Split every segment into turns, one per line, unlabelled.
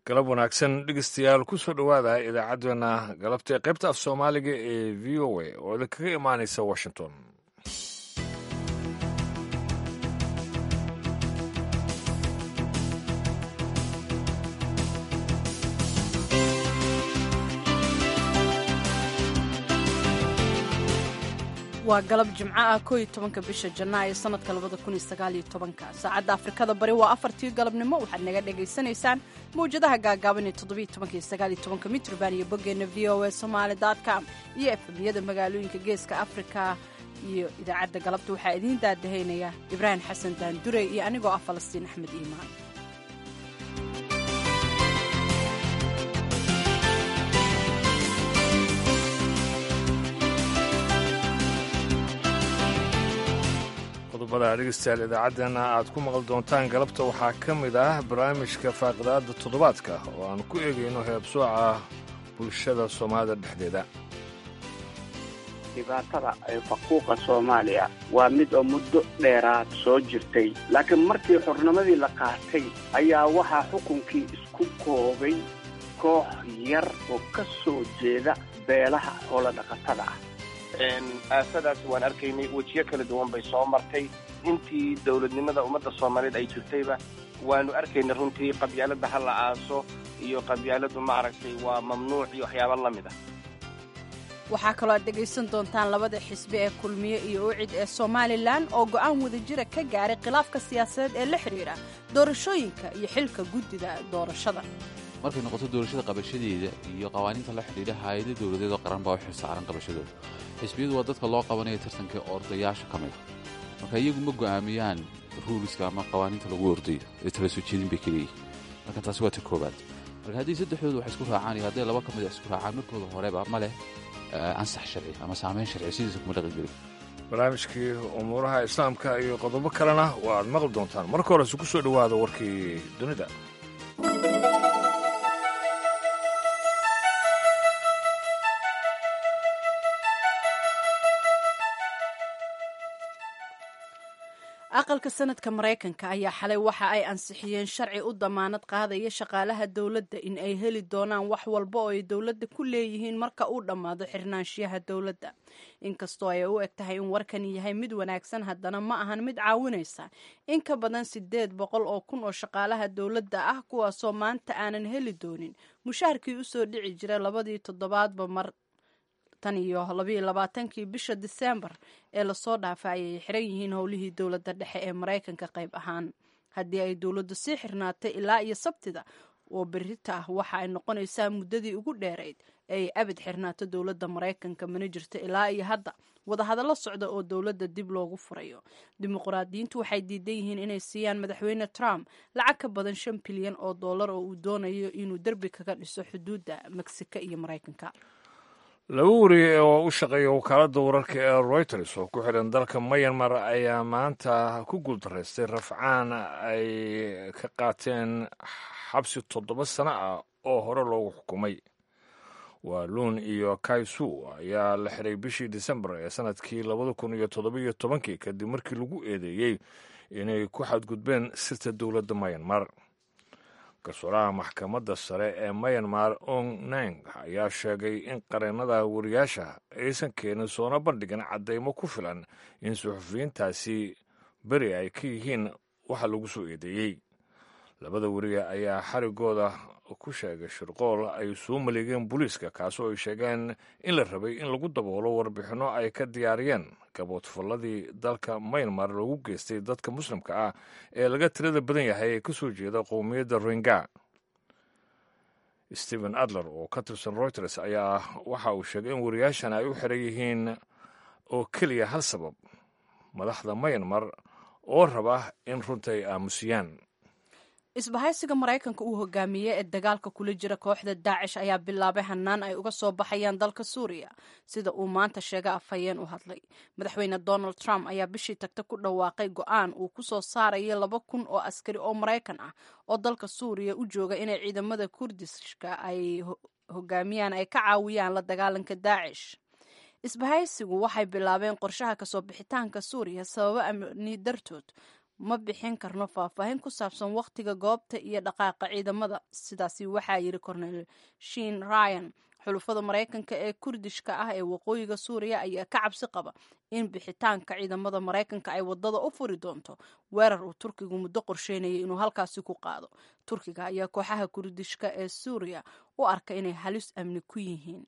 galab wanaagsan dhegeystayaal ku soo dhowaada idaacaddeenna galabta ee qaybta af soomaaliga ee v o a oo idinkaga imaanaysa washington
waa galab jimco ah koo iyo tobanka bisha janaayo sanadka labada kun iyo sagaal iyo tobanka saacadda afrikada bari waa afartii galabnimo waxaad naga dhagaysanaysaan mawjadaha gaagaaban ee toddobiyo tobanka iyo sagaal iyo tobanka mitrban iyo boggeenna v o a somaali com iyo efemiyada magaalooyinka geeska afrika iyo idaacadda galabta waxaa idiin daadahaynaya ibraahim xasan daandure iyo anigoo ah falastiin axmed iimaan
qodobada dhegeystayaal idaacaddeenna aad ku maqli doontaan galabta waxaa ka mid ah barnaamijka faaqidaadda toddobaadka oo aan ku eegayno heebsooca bulshada soomaalida dhexdeeda
dhibaatada faquuqa soomaaliya waa mid oo muddo dheeraad soo jirtay laakiin markii xornimadii la qaatay ayaa waxaa xukunkii isku koobay koox yar oo ka soo jeeda beelaha hooladhaqatada ah
aasadaas waan arkaynay wejiyo kala duwan bay soo martay intii dowladnimada ummadda soomaaliyeed ay jirtayba waanu arkaynay runtii qabyaaladda ha la aaso iyo qabyaaladdu ma aragtay waa mamnuuc iyo waxyaaba la mid ah
waxaa kaloo aad dhegaysan doontaan labada xisbi ee kulmiye iyo ucid ee somalilan oo go'aan wadajira ka gaaray khilaafka siyaasadeed ee la xidhiidha doorashooyinka iyo xilka guddida doorashada
markay noqoto doorashada qabashadeeda iyo qawaaniinta la xidhiidha hay-ada dowladeed oo qaran baa u xilsaaran qabashadooda xisbiyadu waa dadka loo qabanaya tartanka ordayaasha ka mida marka iyagu ma go'aamiyaan ruuliska ama qawaaniinta lagu ordayo ee tala soo jeedin bay kaleeyihin marka taasi waa ta koobaad marka haddii saddexdoodu wax isku raacaan iyo hadday laba ka mid isku raacaan markooda horeba ma leh ansax sharci ama saamayn sharci sidiisa kuma dhaqan gelin
barnaamijkii umuuraha islaamka iyo qodobo kalena waa aad maqli doontaan marka horese ku soo dhowaada warkii dunida
aqalka sanadka maraykanka ayaa xalay waxa ay ansixiyeen sharci u damaanad qaadaya shaqaalaha dowladda in ay heli doonaan wax walba oo ay dowladda ku leeyihiin marka uu dhammaado xirnaanshiyaha dowladda inkastoo ay u eg tahay in warkani yahay mid wanaagsan haddana ma ahan mid caawinaysa in ka badan sideed boqol oo kun oo shaqaalaha dowladda ah kuwaasoo maanta aanan heli doonin mushaharkii usoo dhici jiray labadii toddobaadba mar tan iyo labayo labaatankii bisha diseembar ee lasoo dhaafa ayay xiran yihiin howlihii dowladda dhexe ee maraykanka qayb ahaan haddii ay dowladdu sii xirnaatay ilaa iyo sabtida oo berita ah waxa ay noqonaysaa muddadii ugu dheerayd ee ay abid xirnaato dowladda maraykanka mana jirto ilaa iyo hadda wadahadallo socda oo dowladda dib loogu furayo dimuqraadiyiintu waxay diidan yihiin inay siiyaan madaxweyne trump lacag ka badan shan bilyan oo dollar oo uu doonayo inuu derbi kaga dhiso xuduudda meksika iyo maraykanka
laba wariye oo u shaqeeya wakaaladda wararka ee royters oo ku xidhan dalka mayanmar ayaa maanta ku guuldaraystay rafcaan ay ka qaateen xabsi toddoba sano ah oo hore loogu xukumay waaluun iyo kaisu ayaa la xiray bishii disembar ee sanadkii labada kun iyo toddobiyo tobankii kadib markii lagu eedeeyey inay ku xadgudbeen sirta dowladda mayanmar garsooraha maxkamadda sare ee mayanmar ong nang ayaa sheegay in qareennada wariyaasha aysan keenin soona bandhigin caddaymo ku filan in suxufiyiintaasi beri ay ka yihiin waxa lagu soo eedeeyey labada weriye ayaa xarigooda ku sheegay shirqool ay soo maleegeen booliiska kaasoo ay sheegeen in la rabay in lagu daboolo warbixinno ay ka diyaariyeen gaboodfalladii dalka maynmar loogu geystay dadka muslimka ah ee laga tirada badan yahay ee ka soo jeeda qowmiyadda rohingya stephen adler oo ka tirsan reuters ayaa waxa uu sheegay in wariyaashan ay u xiran yihiin oo keliya hal sabab madaxda maynmar oo raba in runta ay aamusiyaan
isbahaysiga maraykanka uu hogaamiyey ee dagaalka kula jira kooxda daacish ayaa bilaabay hanaan ay uga soo baxayaan dalka suuriya sida uu maanta sheega afhayeen u hadlay madaxweyne donald trump ayaa bishii tagta ku dhawaaqay go-aan uu ku soo saaraya laba kun oo askari oo maraykan ah oo dalka suuriya u jooga inay ciidamada kurdishka ay hogaamiyaan ay ka caawiyaan la dagaalanka daacish isbahaysigu waxay bilaabeen qorshaha kasoo bixitaanka suuriya sababo amni dartood ma bixin karno faahfaahin ku saabsan wakhtiga goobta iyo dhaqaaqa ciidamada sidaasi waxaa yidhi cornel shin ryan xulufada maraykanka ee kurdishka ah ee waqooyiga suuriya ayaa ka cabsi qaba in bixitaanka ciidamada maraykanka ay wadada u furi doonto weerar uu turkigu muddo qorsheynayay inuu halkaasi ku qaado turkiga ayaa kooxaha kurdishka ee suuriya u arka inay halis amni ku yihiin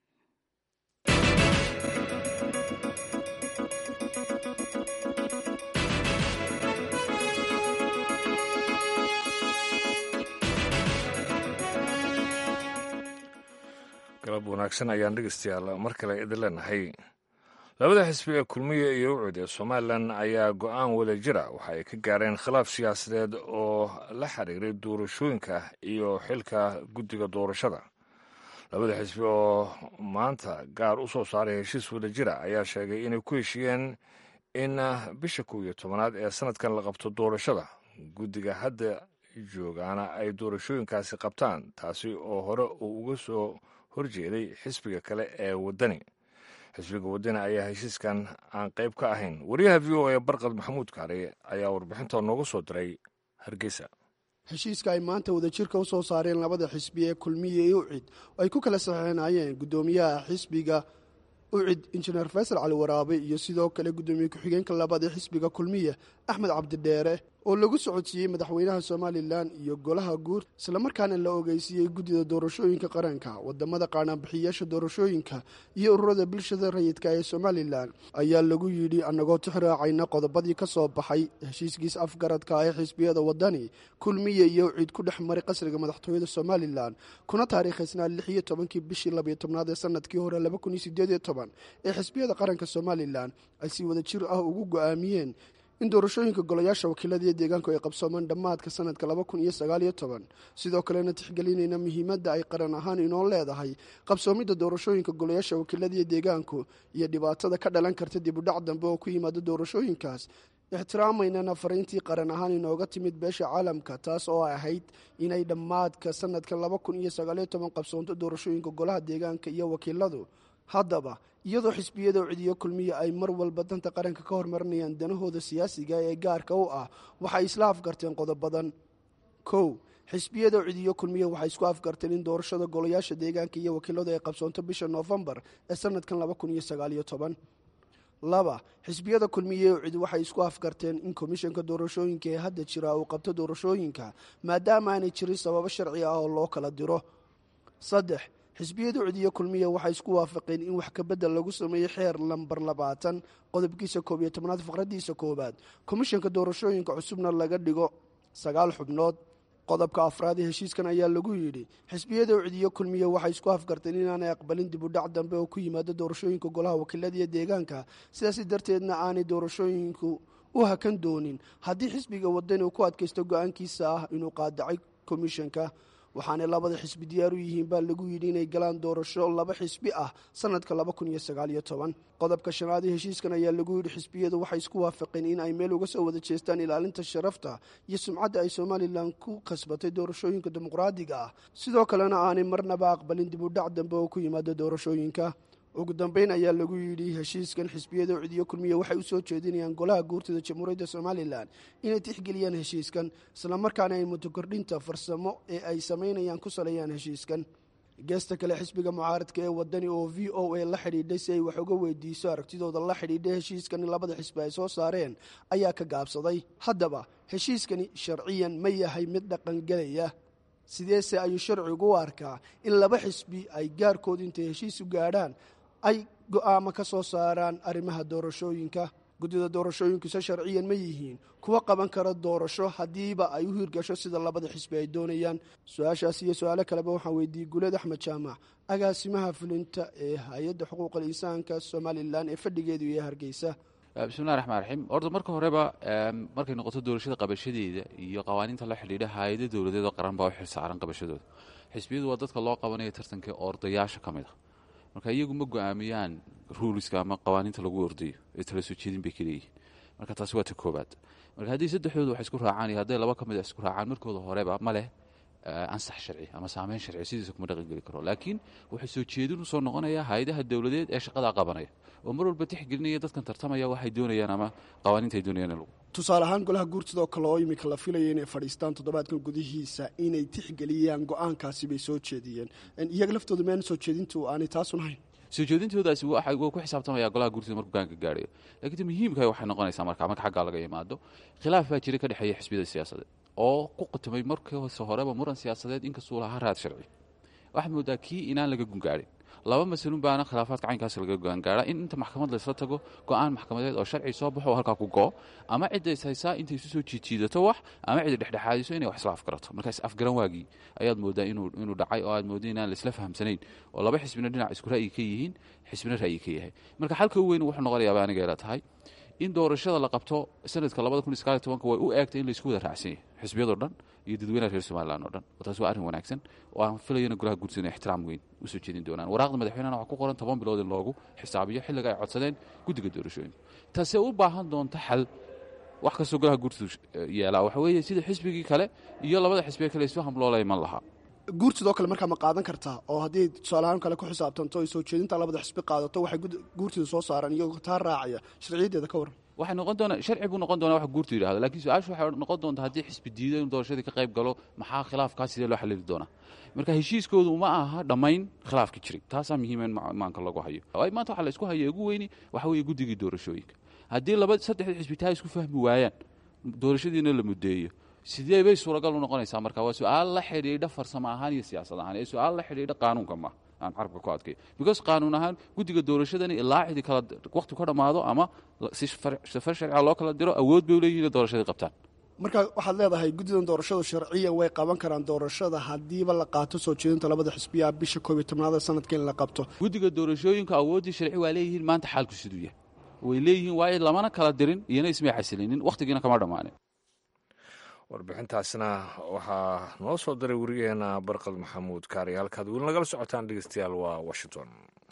galab wanaagsan ayaan dhegeystayaal mar kale idin leenahay labada xisbi ee kulmiya iyo ucud ee somalilan ayaa go-aan wada jira waxa ay ka gaareen khilaaf siyaasadeed oo la xiriiray doorashooyinka iyo xilka guddiga doorashada labada xisbi oo maanta gaar u soo saaray heshiis wada jira ayaa sheegay inay ku heshiiyeen in bisha kow iyo tobanaad ee sanadkan la qabto doorashada guddiga hadda joogaana ay doorashooyinkaasi qabtaan taasi oo hore uu uga soo horjeeday xisbiga kale ee waddani xisbiga waddani ayaa heshiiskan aan qayb ka ahayn wariyaha v o e barqad maxamuud kaare ayaa warbixinta nooga soo diray hargeysa
heshiiska ay maanta wadajirka u soo saareen labada xisbi ee kulmiya iyo ucid oo ay ku kala saxeynayeen guddoomiyaha xisbiga ucid injineer faysal cali waraabe iyo sidoo kale guddoomiye ku-xigeenka labaad ee xisbiga kulmiya axmed cabdidheere oo lagu socodsiiyey madaxweynaha somalilan iyo golaha guur islamarkaana la ogeysiiyey guddida doorashooyinka qaranka wadamada qaanaanbixiyayaasha doorashooyinka iyo ururada bulshada rayidka ee somalilan ayaa lagu yidhi annagoo tixraacayna qodobadii ka soo baxay heshiiskiis afgaradka ee xisbiyada wadani kulmiya iyo ucid ku dhex maray qasriga madaxtooyada somalilan kuna taariikhaysnaa lix iyo tobankii bishii labiyo tobnaad ee sanadkii hore laba kun iyo sideed iyo toban ee xisbiyada qaranka somalilan ay si wadajir ah ugu go-aamiyeen in doorashooyinka golayaasha wakiilada iyo deegaanku ay qabsoomaan dhammaadka sanadka laba kun iyo sagaal iyo toban sidoo kalena tixgelinayna muhiimadda ay qaran ahaan inoo leedahay qabsoomidda doorashooyinka golayaasha wakiilada iyo deegaanku iyo dhibaatada ka dhalan karta dibudhac dambe oo ku yimaada doorashooyinkaas ixtiraamaynana fariintii qaran ahaan inooga timid beesha caalamka taas oo ahayd inay dhammaadka sanadka laba kun iyo sagaaliyo toban qabsoonto doorashooyinka golaha deegaanka iyo wakiiladu haddaba iyadoo xisbiyada ucidiyo kulmiya ay mar walba danta qaranka ka hormarinayaan danahooda siyaasiga ee gaarka u ah waxay isla afgarteen qodobadan kow xisbiyada ucidiyo kulmiya waxay isku afgarteen in doorashada golayaasha deegaanka iyo wakiiladu ay qabsoonto bisha noofembar ee sanadkan laba kun iyo sagaaliyo toban laba xisbiyada kulmiye ucid waxay isku afgarteen in komishanka doorashooyinka ee hadda jira uu qabto doorashooyinka maadaama aanay jirin sababo sharci ah oo loo kala diro saddex xisbiyada ucidiyo kulmiya waxay isku waafaqeen in wax kabedel lagu sameeyo xeer lambar labaatan qodobkiisa koob iyo tobnaad faqradiisa koowaad komishanka doorashooyinka cusubna laga dhigo sagaal xubnood qodobka afraad ee heshiiskan ayaa lagu yidhi xisbiyada ucidiyo kulmiya waxay isku afgarteen inaanay aqbalin dibudhac dambe oo ku yimaado doorashooyinka golaha wakiilada iyo deegaanka sidaasi darteedna aanay doorashooyinku u hakan doonin haddii xisbiga wadani uu ku adkaysto go-aankiisa ah inuu qaadacay komishanka waxaanay labada xisbi diyaar u yihiin baa lagu yidhi inay galaan doorasho laba xisbi ah sanadka laba kun iyo sagaaliyo toban qodobka shanaad ee heshiiskan ayaa lagu yidhi xisbiyadu waxay isku waafaqeen in ay meel uga soo wada jeestaan ilaalinta sharafta iyo sumcadda ay somalilan ku kasbatay doorashooyinka dimuqraadiga ah sidoo kalena aanay marnaba aqbalin dibudhac dambe oo ku yimaada doorashooyinka ugu dambeyn ayaa lagu yidhi heshiiskan xisbiyada ucidiyo kulmiya waxay u soo jeedinayaan golaha guurtida jamhuuriyadda somalilan inay tixgeliyaan heshiiskan islamarkaana ay mutokordhinta farsamo ee ay samaynayaan ku saleeyaan heshiiskan geesta kale xisbiga mucaaradka ee wadani oo v o a la xidhiidhay si ay wax uga weydiiso aragtidooda la xidhiidhay heshiiskani labada xisbi ay soo saareen ayaa ka gaabsaday haddaba heshiiskani sharciyan ma yahay mid dhaqangelaya sideese ayuu sharcigu u arkaa in laba xisbi ay gaarkooda intay heshiis u gaadhaan ay go-aamo ka soo saaraan arrimaha doorashooyinka guddida doorashooyinkuse sharciyan ma yihiin kuwa qaban kara doorasho haddiiba ay u hirgasho sida labada xisbi ay doonayaan su-aashaas iyo su-aalo kaleba waxaan weydiiyey guleed axmed jaamac agaasimaha fulinta ee hay-adda xuquuqal insaanka somalilan ee fadhigeedu iyo hargeysa
bismillahi raxmaan raxiim horta marka horeba markay noqoto doorashada qabashadeeda iyo qawaaniinta la xidhiidha hay-ada dowladeed oo qaran baa u xilsaaran qabashadooda xisbiyadu waa dadka loo qabanaya tartanka ordayaasha ka mid a marka iyagu ma go-aamiyaan ruuliska ama qawaaniinta lagu ordayo ee tala soo jeedin bay kaleeyihin marka taasi waa ta koobaad marka haddii saddexdooda wax isku raacaan iyo hadday laba ka mid a isku raacaan markooda horeba ma leh ansax sharci ama saameyn sharci sidiisa kuma dhaqan geli karo laakiin wuxuu soo jeedin usoo noqonayaa hay-adaha dowladeed ee shaqadaa qabanaya oo mar walba tixgelinaya dadkan tartamaya waxay doonayaan ama qawaaniinta ay doonayaan in lagu
tusaale ahaan golaha guurtida oo kale oo imika la filaya inay fadhiistaan toddobaadkan gudihiisa inay tixgeliyaan go-aankaasi bay soo jeediyeen iyaga laftooda meana soo jeedintu aanay taasun ahayn
soo jeedintoodaasi wuu ku xisaabtamaya golaha guurtida markuu gaanka gaadhayo lakiin muhiimka waxay noqonaysaa marka marka xaggaa laga yimaado khilaaf baa jiray ka dhexeeya xisbiyada siyaasadeed oo ku qatumay markiise horeba muran siyaasadeed inkastuu lahaa raad sharci waxaad moodaa kii inaan laga gungaadhin laba masalun baana khilaafaadka caynkaas laga gogaangaaraa in inta maxkamad laysla tago go-aan maxkamadeed oo sharci soo baxo oo halkaa ku goo ama cidda is haysaa intay isu soo jiijiidato wax ama cidda dhexdhexaadiso inay wax isla afgarato markaas afgaran waagii ayaad moodaa inuu dhacay oo aad mooda inaan laisla fahamsanayn oo laba xisbina dhinac isku ra'yi ka yihiin xisbina ra'yi ka yahay marka xalka u weyn wuxuu noqonayaaba aniga ila tahay in doorashada la qabto sanadka labada kun iyo sagaal iyo tobanka way u eegtay in laysku wada raacsan yahay xisbiyadoo dhan iyo dadweynaha reer somalilan oo dhan oo taasi waa arrin wanaagsan oo aan filayana golaha guurtida inay ixtiraam weyn usoo jeedin doonaan waraaqda madaxweynehana waxaa ku qoran toban bilood in loogu xisaabiyo xilliga ay codsadeen guddiga doorashooyinka taasee u baahan doonta xal wax kastoo golaha guurtidu yeelaa waxa weeye sida xisbigii kale iyo labada xisbiga kale isu hamloola iman lahaa
guurtidoo kale markaa ma qaadan kartaa oo haddii tusaaleahaan kale ku xisaabtanto ay soo jeedinta labada xisbi qaadato waxay guurtida soo saaraan iyagoo taa raacaya sharciyaddeeda ka waran
waxay noqon doonaa sharci buu noqon doonaa wax guurtu yidhahdo lakiin su-aashu waxay noqon doontaa haddii xisbi diido inuu doorashadii ka qayb galo maxaa khilaafkaas sidee loo xalili doonaa marka heshiiskoodu ma aha dhammayn khilaafki jiray taasaa muhiima in maanka lagu hayo waayo maanta waxa la isku haya ugu weyni waxa weeye guddigii doorashooyinka haddii laba saddexda xisbi taa isku fahmi waayaan doorashadiina la muddeeyo sidee bay suuragal u noqonaysaa marka waa su-aal la xidhiidha farsamo ahaan iyo siyaasad ahaan ee su-aal la xidhiidha qaanuunka ma aan carabka ku adkay because qaanuun ahaan guddiga doorashadani ilaa cidi kala waqti ka dhammaado ama si safar sharciga loo kala diro awood bay leeyihin inay doorashadii qabtaan
marka waxaad leedahay guddidan doorashadu sharciyan way qaban karaan doorashada haddiiba la qaato soo jeedinta labada xisbiyaa bisha koob iyo tobnaada sanadka in la qabto
guddiga doorashooyinka awooddii sharci waa leeyihiin maanta xaalku siduu yahay way leeyihiin waayo lamana kala dirin iyona ismay xasilinin wakhtigiina kama dhammaanin
warbixintaasna waxaa noo soo diray werigeena barqad maxamuud kaari halkaad weli nagala socotaan dhegeystayaal waa washington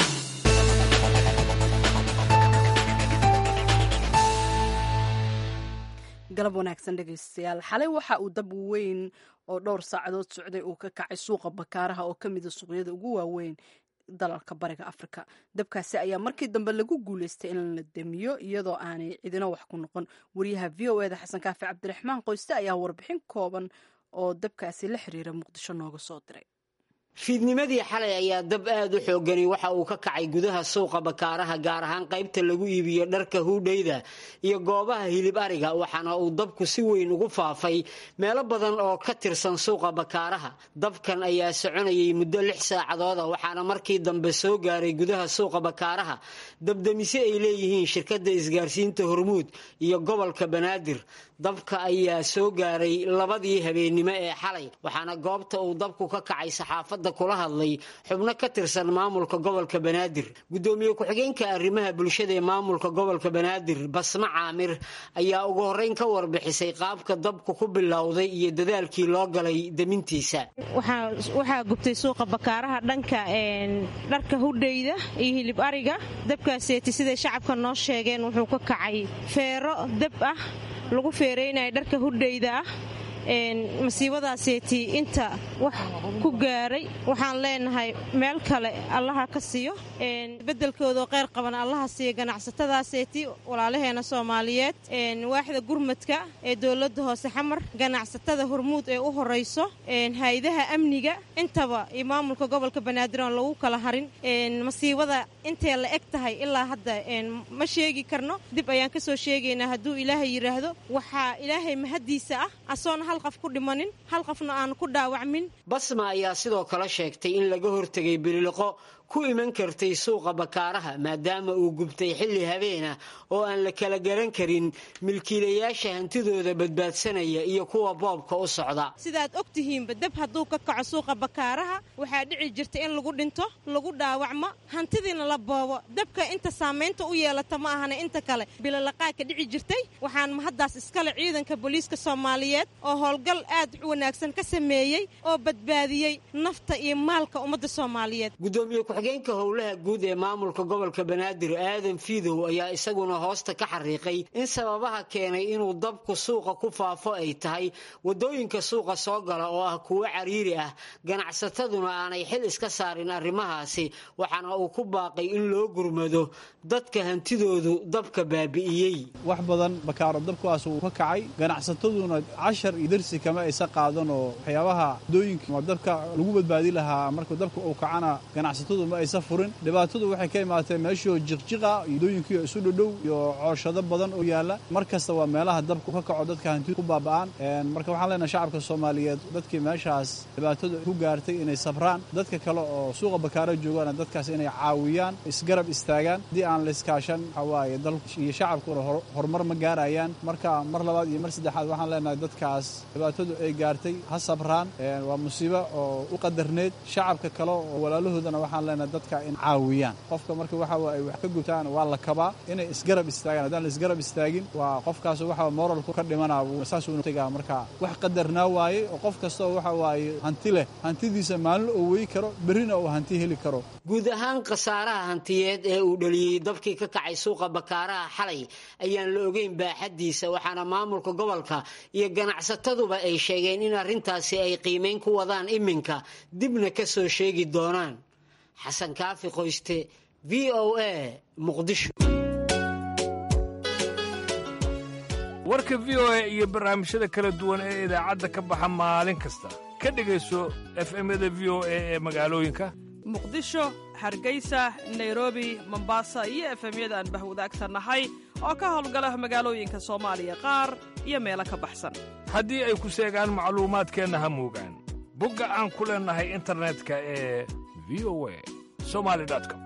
galab wanaagsan dhegeystayaal xalay waxa uu dab weyn oo dhowr saacadood socday uu ka kacay suuqa bakaaraha oo ka mida suuqyada ugu waaweyn dalalka bariga afrika dabkaasi ayaa markii dambe lagu guuleystay in la damiyo iyadoo aanay cidina wax ku noqon wariyaha v o eda xasan kaafi cabdiraxmaan qoyste ayaa warbixin kooban oo dabkaasi la xiriira muqdisho nooga soo diray
fiidnimadii xalay ayaa dab aad u xoogani waxa uu ka kacay gudaha suuqa bakaaraha gaar ahaan qaybta lagu iibiyo dharka huudhayda iyo goobaha hilib ariga waxaana uu dabku si weyn ugu faafay meelo badan oo ka tirsan suuqa bakaaraha dabkan ayaa soconayay muddo lix saacadooda waxaana markii dambe soo gaaray gudaha suuqa bakaaraha dabdamise ay leeyihiin shirkadda isgaarsiinta hormuud iyo gobolka banaadir dabka ayaa soo gaaray labadii habeennimo ee xalay waxaana goobta uu dabku ka kacay saxaafadda kula hadlay xubno ka tirsan maamulka gobolka banaadir guddoomiye ku-xigeenka arrimaha bulshada ee maamulka gobolka banaadir basma caamir ayaa ugu horreyn ka warbixisay qaabka dabku ku bilowday iyo dadaalkii loo galay demintiisa
waxaa gubtay suuqa bakaaraha dhanka dharka hudhayda iyo hilib ariga dabkaaseeti siday shacabka noo sheegeen wuxuu ka kacay feero dab ah lagu feeraynaya dharka hudhayda ah masiibadaaseeti inta wax ku gaaray waxaan leenahay meel kale allaha ka siiyo bedelkoodao qayr qaban allaha siiya ganacsatadaaseeti walaalaheena soomaaliyeed waaxda gurmadka ee dowladda hoose xamar ganacsatada hormuud ee u horayso hay-adaha amniga intaba iyo maamulka gobolka banaadir oon lagu kala harin masiibada intay la eg tahay ilaa hadda ma sheegi karno dib ayaan ka soo sheegaynaa hadduu ilaahay yidhaahdo waxaa ilaahay mahaddiisa ah asoona hal qof ku dhimanin hal qofna aan ku dhaawacmin
basma ayaa sidoo kale sheegtay in laga hortegay biliqo ku iman kartay suuqa bakaaraha maadaama uu gubtay xilli habeena oo aan la kala garan karin milkiilayaasha hantidooda badbaadsanaya iyo kuwa boobka u socda
sidaad og tihiinba dab hadduu ka kaco suuqa bakaaraha waxaa dhici jirta in lagu dhinto lagu dhaawacmo hantidiina la boobo dabka inta saamaynta u yeelata ma ahana inta kale bilolaqaadka dhici jirtay waxaan mahaddaas iskale ciidanka booliiska soomaaliyeed oo howlgal aad u wanaagsan ka sameeyey oo badbaadiyey nafta iyo maalka ummadda soomaaliyeed
ku-xigeenka howlaha guud ee maamulka gobolka banaadir aadan fiidow ayaa isaguna hoosta ka xariiqay in sababaha keenay inuu dabku suuqa ku faafo ay tahay wadooyinka suuqa soo gala oo ah kuwo cariiri ah ganacsataduna aanay xil iska saarin arrimahaasi waxaana uu ku baaqay in loo gurmado dadka hantidoodu dabka baabi'iyey
wax badan bakaaro dabkuwaas uu ka kacay ganacsataduna cashar iyo darsi kama aysa qaadan oo waxyaabaha wadooyinka dabka lagu badbaadi lahaa marka dabka uu kacana ganacsatadu ma aysa furin dhibaatadu waxay ka imaatee meeshoo jiqjiqa wadooyinkiio isu dhodhow iyo cooshado badan oo yaalla mar kasta waa meelaha dabku ka kaco dadka hanti ku baaba'aan marka waxaan leenahay shacabka soomaaliyeed dadkii meeshaas dhibaatadu ku gaartay inay sabraan dadka kale oo suuqa bakaaro joogaana dadkaas inay caawiyaan isgarab istaagaan haddii aan la iskaashan waxawaaye dalku iyo shacabkuna horumar ma gaarayaan marka mar labaad iyo mar saddexaad waxaan leenahay dadkaas dhibaatadu ay gaartay ha sabraan waa musiibo oo u qadarneed shacabka kale oo walaalahoodana waxaan leenahay dadka in caawiyaan qofka marka waxa ay wax ka gutaan waa la kabaa inay isgarab istaagaan haddaan la isgarab istaagin waa qofkaas waxa moralku ka dhimanaa saasuu tagaa marka wax qadarnaa waaye oo qof kastoo waxa waaye hanti leh hantidiisa maalin oo wey karo berrina uu hanti heli karo
guud ahaan khasaaraha hantiyeed ee uu dhaliyey dabkii ka kacay suuqa bakaaraha xalay ayaan la ogeyn baaxaddiisa waxaana maamulka gobolka iyo ganacsataduba ay sheegeen in arrintaasi ay qiimayn ku wadaan iminka dibna ka soo sheegi doonaan xasan kaafi qoyste v o a muqdisho
warka v o a iyo barnaamijyada kala duwan ee idaacadda ka baxa maalin kasta ka dhegayso efemyada v o a ee magaalooyinka
muqdisho hargeysa nairobi mombasa iyo efemyada aan bahwadaagta nahay oo ka howlgala magaalooyinka soomaaliya qaar iyo meelo ka baxsan
haddii ay ku seegaan macluumaadkeenna ha moogaan bogga aan ku leennahay internetka ee v o a somali com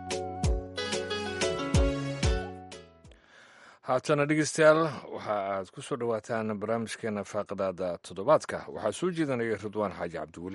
haatana dhegeystayaal waxa aad ku soo dhowaataan barnaamijkeena faaqidaada toddobaadka waxaa soo jeedanaya ridwaan xaaji cabdiweli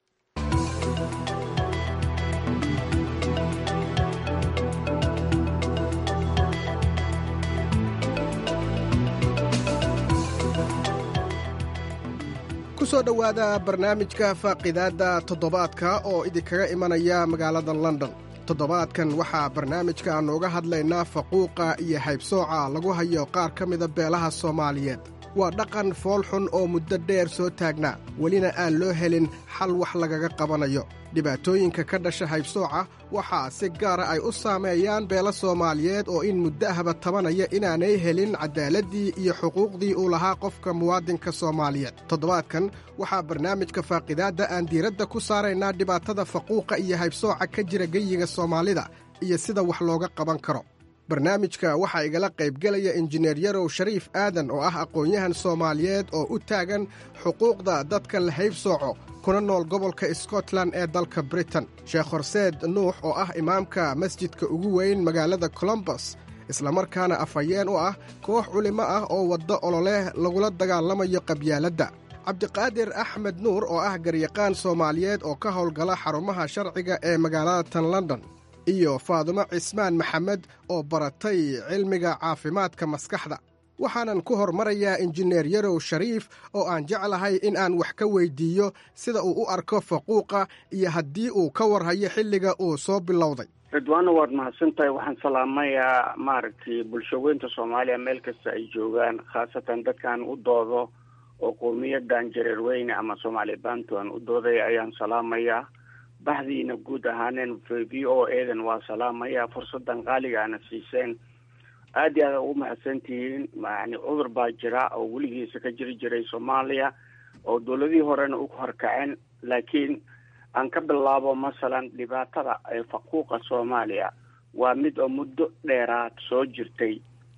ku soo dhowaada barnaamijka faaqidaadda toddobaadka oo idinkaga imanaya magaalada london toddobaadkan waxaa barnaamijka nooga hadlaynaa faquuqa iyo haybsooca lagu hayo qaar ka mida beelaha soomaaliyeed waa dhaqan foolxun oo muddo dheer soo taagnaa welina aan loo helin xal wax lagaga qabanayo dhibaatooyinka ka dhasha haybsooca waxaa si gaara ay u saameeyaan beelo soomaaliyeed oo in muddo ahba tabanaya inaanay helin caddaaladdii iyo xuquuqdii uu lahaa qofka muwaadinka soomaaliyeed toddobaadkan waxaa barnaamijka faaqidaadda aan diiradda ku saaraynaa dhibaatada faquuqa iyo haybsooca ka jira geyiga soomaalida iyo sida wax looga qaban karo barnaamijka waxaa igala qaybgelaya injineer yarow shariif aadan oo ah aqoon-yahan soomaaliyeed oo u taagan xuquuqda dadka la haybsooco kuna nool gobolka scotland ee dalka britain sheekh horseed nuux oo ah imaamka masjidka ugu weyn magaalada colombos islamarkaana afhayeen u ah koox culimo ah oo waddo ololeh lagula dagaalamayo qabyaaladda cabdiqaadir axmed nuur oo ah garyaqaan soomaaliyeed oo ka howlgala xarumaha sharciga ee magaalada tan london iyo faadumo cismaan maxamed oo baratay cilmiga caafimaadka maskaxda waxaanan ku hormarayaa injineer yarow shariif oo aan jeclahay in aan wax ka weyddiiyo sida uu u arko faquuqa iyo haddii uu ka warhayo xilliga uu soo bilowday
ridwaana waad mahadsan tahay waxaan salaamayaa maaragtay bulshaweynta soomaaliya meel kasta ay joogaan khaasatan dadkaan u doodo oo qowmiyadan jareerweyne ama soomaali bantuan u doodaya ayaan salaamayaa baxdiina guud ahaaneen v o edan waa salaamaya fursadan qaaliga ana siiseen aad iyo aad ugu mahadsantihiin yani cudur baa jira oo weligiisa ka jiri jiray soomaaliya oo dowladihii horena u horkaceen laakiin aan ka bilaabo masalan dhibaatada ee faquuqa soomaaliya waa mid oo muddo dheeraad soo jirtay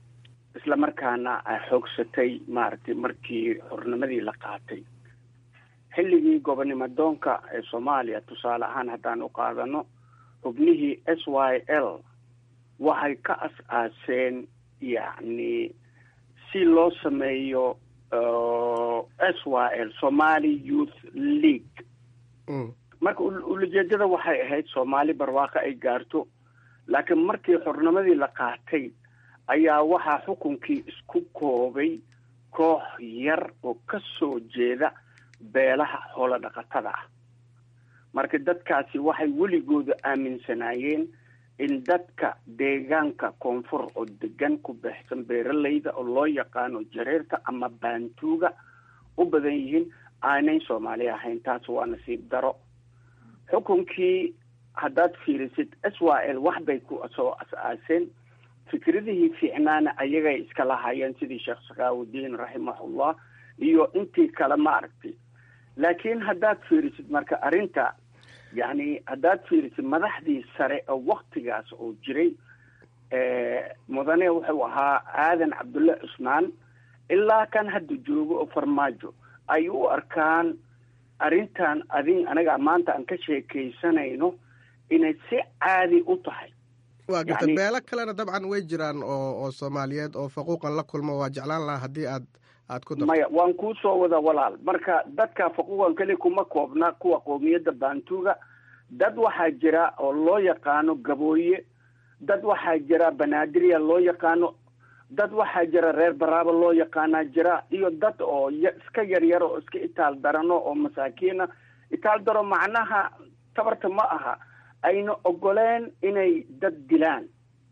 isla markaana ay xoogsatay maaragtay markii xornimadii la qaatay xilligii gobonnimo doonka ee soomaaliya tusaale ahaan haddaan u qaadano xubnihii s y l waxay ka as-aaseen yacni si loo sameeyo s y l somali youth league marka ulajeedada waxay ahayd soomaali barwaaqo ay gaarto laakiin markii xornimadii la qaatay ayaa waxaa xukunkii isku koobay koox yar oo ka soo jeeda beelaha xoolo dhaqatada ah marka dadkaasi waxay weligooda aaminsanaayeen in dadka deegaanka koonfur oo degan ku baxsan beeralayda oo loo yaqaano jareerta ama baantuuga u badan yihiin aanay soomaali ahayn taas waa nasiib daro xukunkii haddaad fiirisid s y l wax bay ku soo as-aaseen fikradihii fiicnaana ayagay iska lahaayeen sidii sheekh sakaawudiin raximahullah iyo intii kale ma aragtay laakiin haddaad fiirisid marka arrinta yacni haddaad fiirisid madaxdii sare oo waktigaas oo jiray mudane wuxuu ahaa aadan cabdulle cusmaan ilaa kan hadda joogo oo farmaajo ay u arkaan arrintan adin anaga maanta aan ka sheekaysanayno inay si caadi u tahay
waa garta beelo kalena dabcan way jiraan oo oo soomaaliyeed oo faquuqan la kulmo waa jeclaan lahaa haddii aad aad ku darto
maya waan kuu soo wada walaal marka dadka faquuqan keli kuma koobna kuwa qowmiyadda baantuuga dad waxaa jira oo loo yaqaano gabooye dad waxaa jira banaadirya loo yaqaano dad waxaa jira reer baraaba loo yaqaanaa jira iyo dad oo iska yaryar oo iska itaal darano oo masaakiina itaal daro macnaha tabarta ma aha ayna ogoleen inay dad dilaan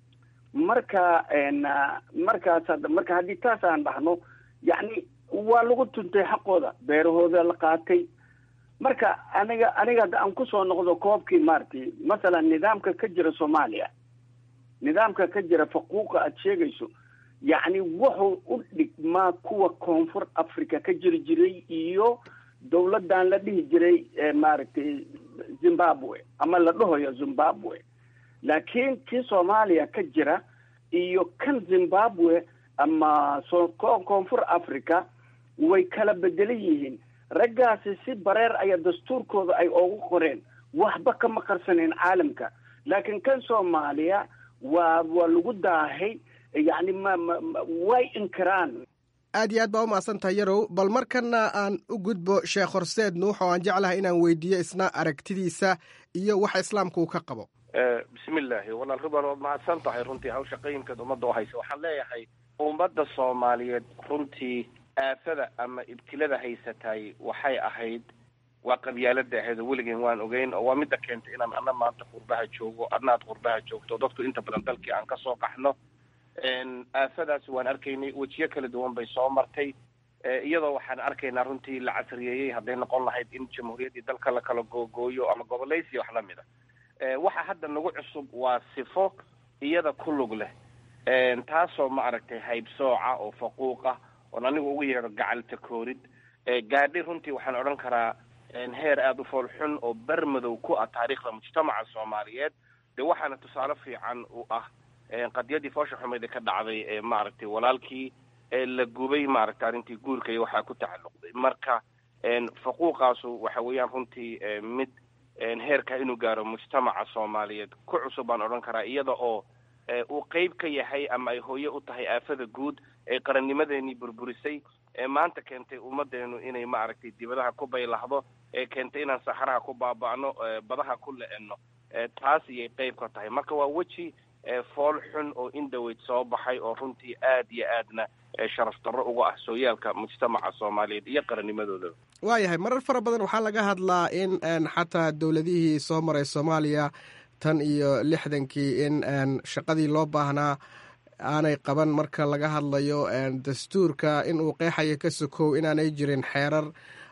marka markaas marka haddii taas aan dhahno yacni waa lagu tuntay xaqooda beerahooda la qaatay marka aniga aniga hadda aan kusoo noqdo koobkii maaragtay masalan nidaamka ka jira soomaaliya nidaamka ka jira faquuqa aada sheegayso yacni wuxuu u dhigmaa kuwa koonfur africa ka jiri jiray iyo dawladdan la dhihi jiray maaragtay zimbabwe ama la dhahoyo zimbabwe laakiin kii soomaaliya ka jira iyo kan zimbabwe ama so koonfur africa way kala bedelan yihiin raggaasi si bareer aya dastuurkooda ay oogu qoreen waxba kama qarsaneen caalamka laakiin kan soomaaliya waa waa lagu daahay yacni ma ma way inkiraan
aad iyo aad baa u mahadsan tahay yarow bal markana aan u gudbo sheekh horseed nuux oo aan jeclahay inaan weydiiyo isna aragtidiisa iyo waxa islaamka uu ka qabo
bismillaahi walaal ruban waad mahadsan tahay runtii hawsha qayimkeed ummadda u haysa waxaan leeyahay ummadda soomaaliyeed runtii aafada ama ibtilada haysatay waxay ahayd waa qabyaalada ahayd oo weligeen waan ogeyn oo waa midda keentay inaan ana maanta qurbaha joogo adna ad qurbaha joogto dadku inta badan dalkii aan kasoo qaxno aafadaas waan arkaynay wejiyo kala duwan bay soo martay iyadoo waxaan arkaynaa runtii la casriyeeyey hadday noqon lahayd in jamhuuriyaddii dalka la kala googooyo ama gobolaysiya wax lamid a waxa hadda nagu cusub waa sifo iyada ku lug leh taasoo ma aragtay haybsooca oo faquuqa oon anigu ugu yeedho gacalta koorid gaadhi runtii waxaan odhan karaa heer aada u fool xun oo bermadow ku ah taariikhda mujtamaca soomaaliyeed de waxaana tusaale fiican u ah qadiyadii foosha xumeyd ee ka dhacday ee maaragtay walaalkii la gubay maaragtay arrintii guurka iyo waxaa ku tacalluqday marka faquuqaasu waxa weeyaan runtii mid heerka inuu gaaro mujtamaca soomaaliyeed ku cusub baan odhan karaa iyada oo uu qeyb ka yahay ama ay hooye u tahay aafada guud ee qarannimadeenii burburisay ee maanta keentay ummadeenu inay maaragtay dibadaha ku baylahdo ee keentay inaan saxaraha ku baaba'no badaha ku le-eno taas iyay qeyb ka tahay marka waa weji fool xun oo indhaweyd soo baxay oo runtii aad iyo aadna sharaf darro uga ah sooyaalka mujtamaca soomaaliyeed iyo qarannimadoodaba
waayahay marar fara badan waxaa laga hadlaa in xataa dowladihii soo maray soomaaliya tan iyo lixdankii in shaqadii loo baahnaa aanay qaban marka laga hadlayo dastuurka in uu qeexayo ka sokow inaanay jirin xeerar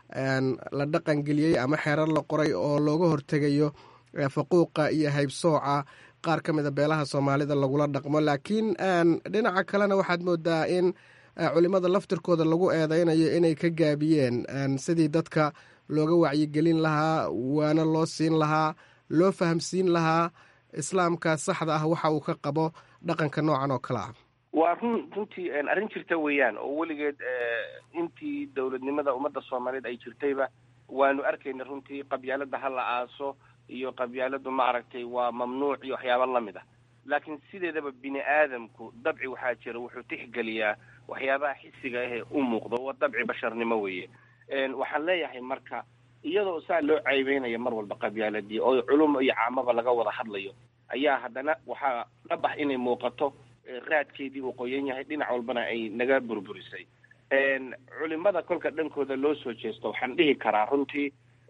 la dhaqangeliyey ama xeerar la qoray oo looga hortegayo faquuqa iyo haybsooca qaar ka mida beelaha soomaalida lagula dhaqmo laakiin dhinaca kalena waxaad moodaa in culimada laftirkooda lagu eedeynayo inay ka gaabiyeen sidii dadka looga wacyigelin lahaa waana loo siin lahaa loo fahamsiin lahaa islaamka saxda ah waxa uu ka qabo dhaqanka noocan oo kale ah
waa run runtii arrin jirta weeyaan oo weligeed intii dowladnimada ummadda soomaaliyeed ay jirtayba waanu arkayna runtii qabyaalada ha la aaso iyo qabyaaladu maaragtay waa mamnuuc iyo waxyaaba lamid ah laakiin sideedaba bini aadamku dabci waxaa jira wuxuu tixgeliyaa waxyaabaha xisiga ahee u muuqdo waa dabci basharnimo weeye waxaan leeyahay marka iyadoo saa loo caybeynaya mar walba qabyaaladii oo culum iyo caamaba laga wada hadlayo ayaa haddana waxaa dhabax inay muuqato raadkeedii uu qoyan yahay dhinac walbana ay naga burburisay culimada kolka dhankooda loo soo jeesto waxaan dhihi karaa runtii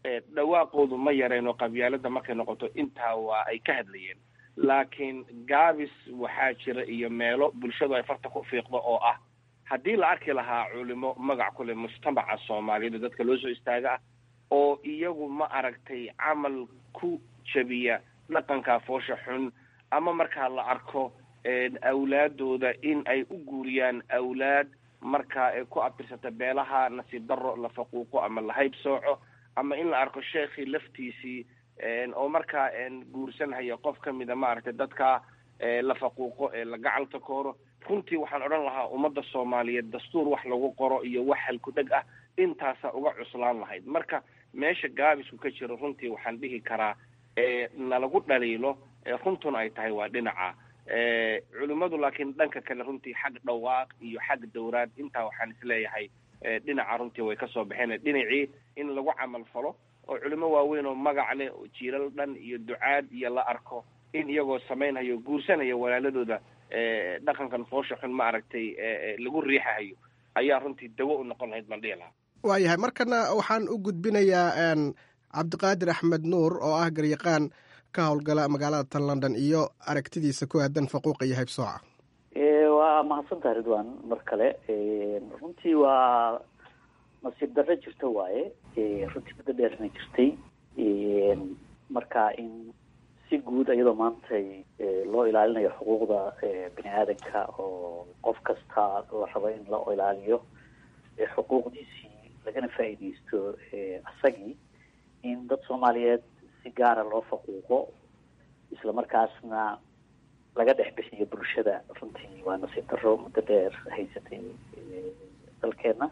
dhawaaqoodu ma yareen oo qabyaalada markay noqoto intaa waa ay ka hadlayeen laakiin gaabis waxaa jira iyo meelo bulshadu ay farta ku fiiqdo oo ah haddii la arki lahaa culimo magac ku leh mujtamaca soomaaliyeed oo dadka loo soo istaaga ah oo iyagu ma aragtay camal ku jabiya dhaqanka foosha xun ama markaa la arko awlaadooda in ay u guuriyaan awlaad markaa ay ku abtirsata beelaha nasiib darro la faquuqo ama la hayb sooco ama in la arko sheekhii laftiisii oo markaa guursanhaya qof ka mida maaragtay dadka la faquuqo ee la gacalta kooro runtii waxaan odhan lahaa ummadda soomaaliyeed dastuur wax lagu qoro iyo wax halku-dheg ah intaasa uga cuslaan lahayd marka meesha gaabisku ka jiro runtii waxaan dhihi karaa nalagu dhaliilo runtuna ay tahay waa dhinaca culimmadu laakiin dhanka kale runtii xag dhawaaq iyo xag dowraad intaa waxaan isleeyahay dhinaca runtii way kasoo baxeen dhinacii in lagu camal falo oo culimo waaweyn oo magac leh oo jiilal dhan iyo ducaad iyo la arko in iyagoo samaynhayo guursanaya walaaladooda dhaqankan foosha xun ma aragtay lagu riixahayo ayaa runtii dawo u noqon lahayd baan dhihi lahaa
waayahay markana waxaan u gudbinayaa cabdiqaadir axmed nuur oo ah garyaqaan ka howlgala magaalada tan london iyo aragtidiisa ku aadan faquuqa iyo haybsooca
waa mahadsantaha ridwan mar kale runtii waa nasiib darro jirta waaye runtii muddo dheerna jirtay marka in si guud iyadoo maantay loo ilaalinayo xuquuqda bini aadanka oo qof kasta la rabo in la ilaaliyo xuquuqdiisii lagana faa'iidaysto asagii in dad soomaaliyeed si gaara loo faquuqo isla markaasna laga dhex bixiyo bulshada runtii waa nasiib darro muddo dheer haysatay dalkeena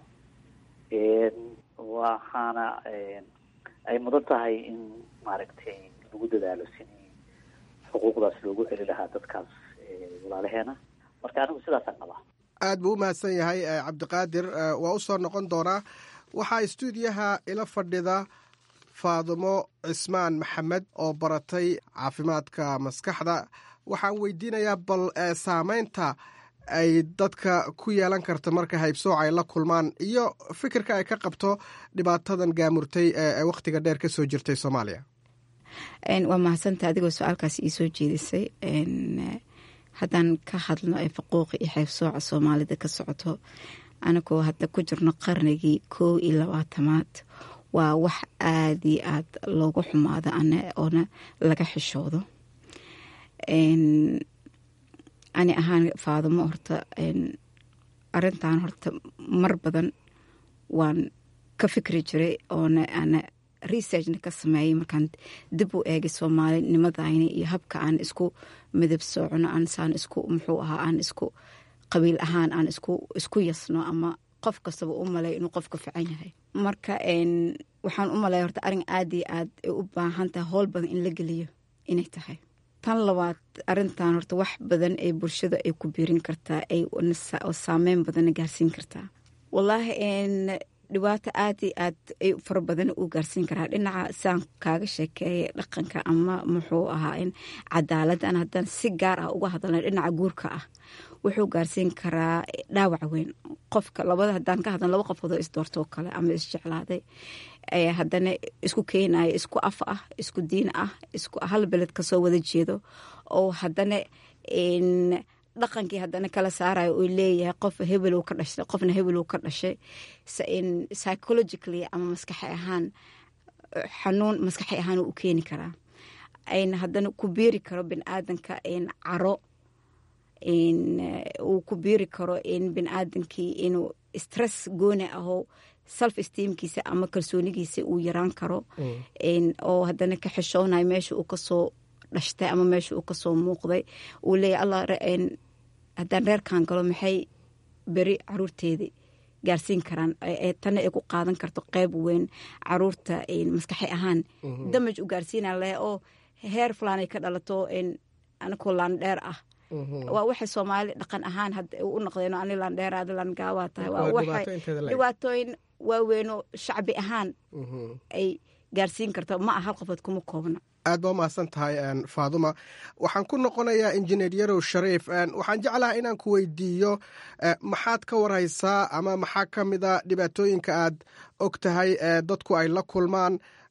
waxaana ay mudan tahay in maaragtay lagu dadaalo sidii xuquuqdaas loogu celi lahaa dadkaas walaalaheena marka anigu sidaasaan qabaa
aad buu u mahadsan yahay cabdiqaadir waa u soo noqon doonaa waxaa istuudiyaha ila fadhida faadumo cismaan maxamed oo baratay caafimaadka maskaxda waxaan weydiinayaa bal saameynta ay dadka ku yeelan karta marka haybsooc ay la kulmaan iyo fikirka ay ka qabto dhibaatadan gaamurtay ee wakhtiga dheer ka soo jirtay soomaaliya
waa mahadsanta adigoo su-aalkaas ii soo jeedisay haddaan ka hadlno ee faquuqa iyo haybsooca soomaalida ka socoto anagoo hadda ku jirno qarnigii koow iyo labaatamaad waa wax aada iyo aad loogu xumaado ana oona laga xishoodo ani ahaan faadumo horta arintan horta mar badan waan ka fikri jiray oona ana researchna ka sameeyay markaan dib u eegay soomaalinimadayna iyo habka aan isku midab soocno aansaan isku muxuu ahaa aan isku qabiil ahaan aan isku yasno ama qof kastaba u malay inuu qofka fican yahay marka waxaan u malaya horta arin aada iyo aad ay u baahan tahay howl badan in la geliyo inay tahay tan labaad arintan horta wax badan ee bulshada ay ku biirin kartaa ay saameyn badanna gaarsiin kartaa wallaahi dhibaato aada iyo aad ay fara badan uu gaarsiin karaa dhinaca siaan kaaga sheekeeya dhaqanka ama muxuu ahaa in cadaaladdan haddaan si gaar ah uga hadalna dhinaca guurka ah wuxuu gaarsiin karaa dhaawac weyn qofka labada haddaan ka hadlan laba qofoodoo isdoortoo kale ama isjeclaaday haddana isku keenaya isku af ah isku diin ah isku hal beled kasoo wada jeedo oo haddana dhaqankii haddana kala saarayo uu leeyahay qof hebel ka dhashay qofna hebel ka dhashay psychologically ama maskaxi ahaan xanuun maskaxi ahaan u keeni karaa ayna haddana ku biiri karo biniaadanka caro uu ku biiri karo in biniaadankii inuu stress gooni aho self esteemkiisa ama kalsoonigiisa uu yaraan karo oo haddana ka xishoonayo meesha uu kasoo dhashtay ama meesha uu kasoo muuqday uu leeyahy allah haddaan reerkan galo maxay beri caruurteedii gaarsiin karaan tana ay ku qaadan karto qeyb weyn caruurta maskaxi ahaan damaj u gaarsiina leh oo heer fulaan ay ka dhalato anakoo laandheer ah waa waxay soomaali dhaqan ahaan u noqdeen ani laandheer adi laangaawaa tahay waa waxay dhibaatooyin waaweynoo shacbi ahaan ay gaarsiin karto ma ah hal qofood kuma koobna
aad baa umahadsan tahay faaduma waxaan ku noqonayaa injineer yarow shariif waxaan jeclaha inaan ku weydiiyo maxaad ka warhaysaa ama maxaa ka mida dhibaatooyinka aad og tahay dadku ay la kulmaan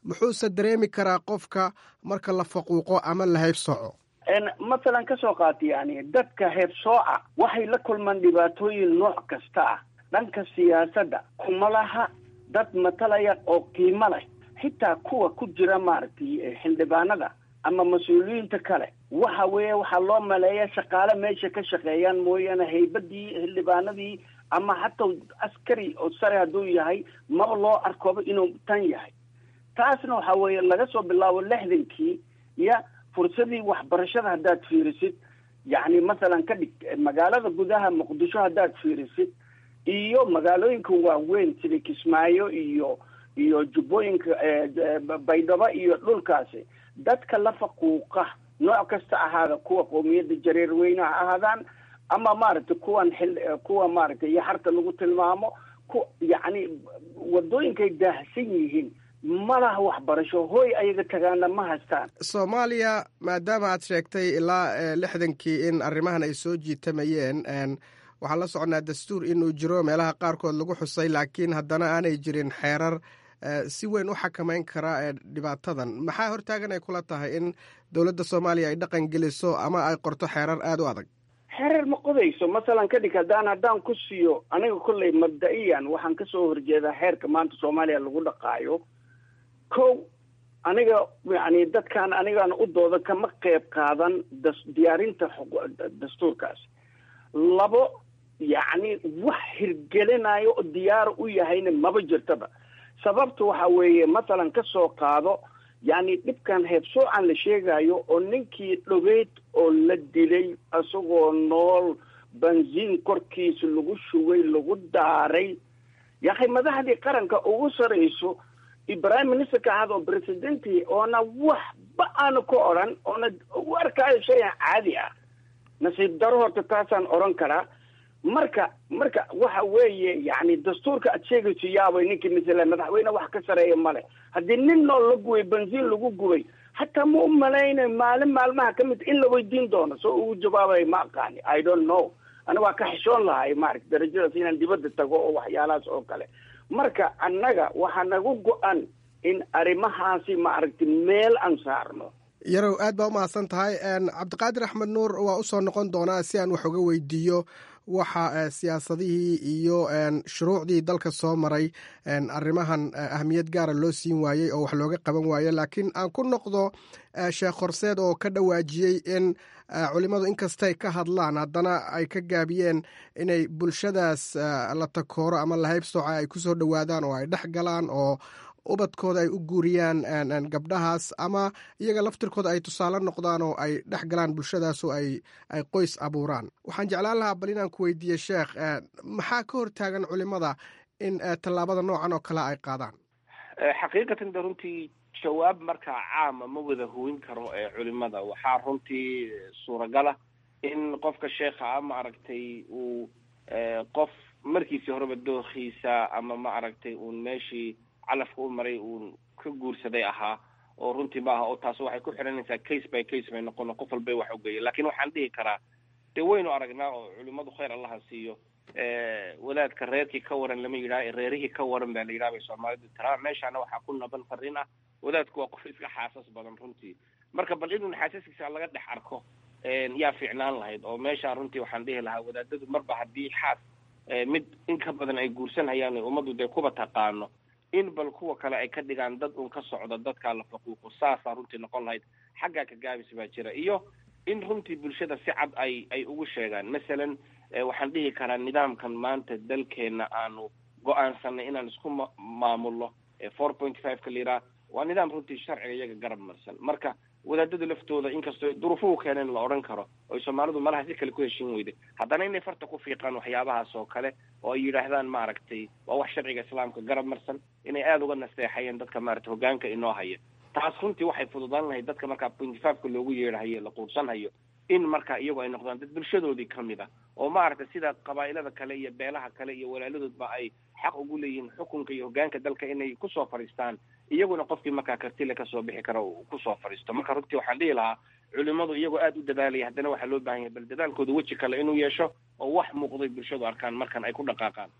muxuuse dareemi karaa qofka marka la faquuqo ama la haybsooco
masalan ka soo qaata yani dadka heebsooca waxay la kulmaan dhibaatooyin nooc kasta ah dhanka siyaasadda kuma laha dad matalaya oo qiimo leh xitaa kuwa ku jira maaragtay xildhibaanada ama mas-uuliyiinta kale waxa weeye waxaa loo maleeya shaqaale meesha ka shaqeeyaan mooyaane haybadii xildhibaanadii ama hataa askari oo sare hadduu yahay maba loo arkooba inuu tan yahay taasna waxa weeye laga soo bilaabo lixdankii iyo fursadii waxbarashada haddaad fiirisid yacni masalan ka dhig magaalada gudaha muqdisho haddaad fiirisid iyo magaalooyinka waaweyn sida kismaayo iyo iyo jubbooyinka baydhabo iyo dhulkaasi dadka la faquuqa nooc kasta ahaada kuwa qowmiyadda jareer weyne ha ahaadaan ama maaragtay kuwan xil kuwa maaragtay yaxarta lagu tilmaamo ku yacni wadooyinkay daahsan yihiin ma laha waxbarasho hooy ayaga tagaana ma haystaan
soomaaliya maadaama aad sheegtay ilaa lixdankii in arrimahan ay soo jiitamayeen waxaan la soconnaa dastuur inuu jiro meelaha qaarkood lagu xusay laakiin haddana aanay jirin xeerar si weyn u xakamayn kara dhibaatadan maxaa hortaagan ay kula tahay in dowladda soomaaliya ay dhaqan geliso ama ay qorto xeerar aada u adag
xeerar ma qodayso masalan kadhig haddaan haddaan ku siiyo aniga kolley mabda-iyan waxaan kasoo horjeedaa xeerka maanta soomaaliya lagu dhaqaayo ko aniga yani dadkan anigaan u dooda kama qeyb qaadan da diyaarinta dastuurkaas labo yacni wax hirgelinayo oo diyaar u yahayna maba jirtaba sababta waxa weeye masalan ka soo qaado yacni dhibkan heebsoocan la sheegayo oo ninkii dhogeyd oo la dilay isagoo nool benziin korkiisa lagu shugay lagu daaray yakhay madaxdii qaranka ugu sarayso prime ministerka ahada oo presidenti oona waxba aanu ka odran oona u arkaayo shayan caadi ah nasiib daro horta taasaan odran karaa marka marka waxa weeye yani dastuurka aad sheegayso yaabay ninkii masala madaxweyne wax ka sareeya male haddii nin nool la gubay benziin lagu gubay hataa ma u malaynayo maalin maalmaha ka mid in la weydiin doono soo ugu jawaabay ma aqaani i don't know ana waa ka xishoon lahay maarata darajadaas inaan dibadda tago oo waxyaalahaas oo kale marka annaga waxaa nagu go-an in arrimahaasi maaragtay meel aan saarno
yarow aad baa u mahadsan tahay cabdiqaadir axmed nuur waa usoo noqon doonaa si aan wax uga weydiiyo waxa siyaasadihii iyo shuruucdii dalka soo maray arrimahan ahmiyad gaara loo siin waayey oo wax looga qaban waaye laakiin aan ku noqdo sheekh horseed oo ka dhawaajiyey in culimmadu inkastay ka hadlaan haddana ay ka gaabiyeen inay bulshadaas la takooro ama lahaybsooca ay ku soo dhowaadaan oo ay dhex galaan oo ubadkooda ay u guuriyaan gabdhahaas ama iyaga laftirkooda ay tusaale noqdaan oo ay dhex galaan bulshadaas oo ay ay qoys abuuraan waxaan jeclaan lahaa bal inaan ku weydiiye sheekh maxaa ka hortaagan culimada in tallaabada noocan oo kale ay qaadaan
xaqiiqatan de runtii jawaab markaa caama ma wada hooyin karo ee culimada waxaa runtii suuragala in qofka sheekha a maaragtay uu qof markiisii horeba dookiisa ama maaragtay uun meeshii calafka u maray uun ka guursaday ahaa oo runtii ma aha oo taas waxay ku xiranaysaa case by case bay noqon qof walbay wax ugeeya lakin waxaan dhihi karaa dee waynu aragnaa oo culimadu khayr allaha siiyo wadaadka reerkii ka waran lama yidhaha reerihii ka waran baa la yidhaha bay soomaalidu tiraa meeshaana waxaa ku naban fariin ah wadaadku waa qof iska xaasas badan runtii marka bal inuu xaasaskiisa laga dhex arko yaa fiicnaan lahayd oo meeshaan runtii waxaan dhihi lahaa wadaadadu marba haddii xaas mid in ka badan ay guursanhayaan ummaddu dee kuba taqaano in bal kuwa kale ay ka dhigaan dad un ka socda dadkaa la faquuqo saasaa runtii noqon lahayd xaggaa ka gaabis baa jira iyo in runtii bulshada si cad ay ay ugu sheegaan masalan waxaan dhihi karaa nidaamkan maanta dalkeena aanu go-aansanay inaan isku ma maamulno four point five ka liraa waa nidaam runtii sharciga iyaga garab marsan marka wadaadada laftooda inkastoo duruufuhu keeneen la odhan karo oy soomaalidu malaha si kale ku heshin weyday haddana inay farta ku fiiqaan waxyaabahaas oo kale oo ay yidhaahdaan maaragtay waa wax sharciga islaamka garab marsan inay aada uga nasteexayeen dadka maaragtay hogaanka inoo haya taas runtii waxay fududaan lahayd dadka markaa pointy fiveka loogu yeedhahayo la quudsanhayo in marka iyagu ay noqdaan dad bulshadoodii kamid ah oo maaragtay sida qabaa'ilada kale iyo beelaha kale iyo walaaladoodba ay xaq ugu leeyihiin xukunka iyo hogaanka dalka inay kusoo fadhiistaan iyaguna qofkii markaa kartile kasoo bixi kara uu kusoo fadhiisto marka runtii waxaan dhihi lahaa culimadu iyagoo aada u dadaalaya haddana waxaa loo baahan yahay bal dadaalkooda weji kale inuu yeesho oo wax muuqday bulshadu arkaan markan ay ku dhaqaaqaan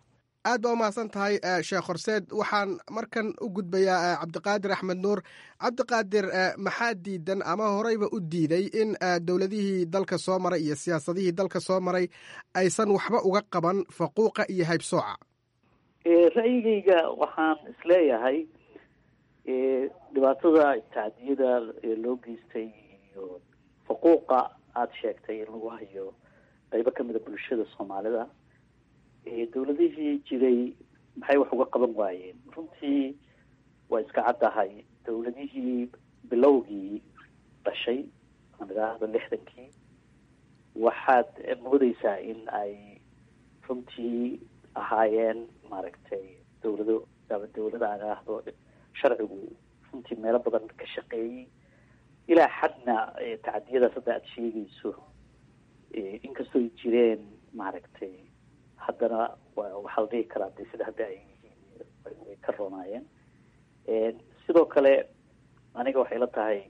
aad baa umahadsan tahay sheekh horseed waxaan markan u gudbayaa cabdiqaadir axmed nuur cabdiqaadir maxaa diidan ama horeyba u diiday in dowladihii dalka soo maray iyo siyaasadihii dalka soo maray aysan waxba uga qaban faquuqa iyo haybsooca
ra'yigayga waxaan isleeyahay dhibaatada tacdiyada loo geystay iyo faquuqa aada sheegtay in lagu hayo qaybo kamida bulshada soomaalida dowladihii jiray maxay wax uga qaban waayeen runtii waa iska caddahay dowladihii bilowgii dhashay aan idhaahdo lixdankii waxaad moodeysaa in ay runtii ahaayeen maaragtay dowlado ama dowlada aan idhaahdo sharcigu runtii meelo badan ka shaqeeyey ilaa xadna tacdiyadaas hadda aada sheegayso inkastoo ay jireen maaragtay haddana waxaa la dhihi karaa de sida hadda ay yihiin way ka roonaayeen sidoo kale aniga waxay la tahay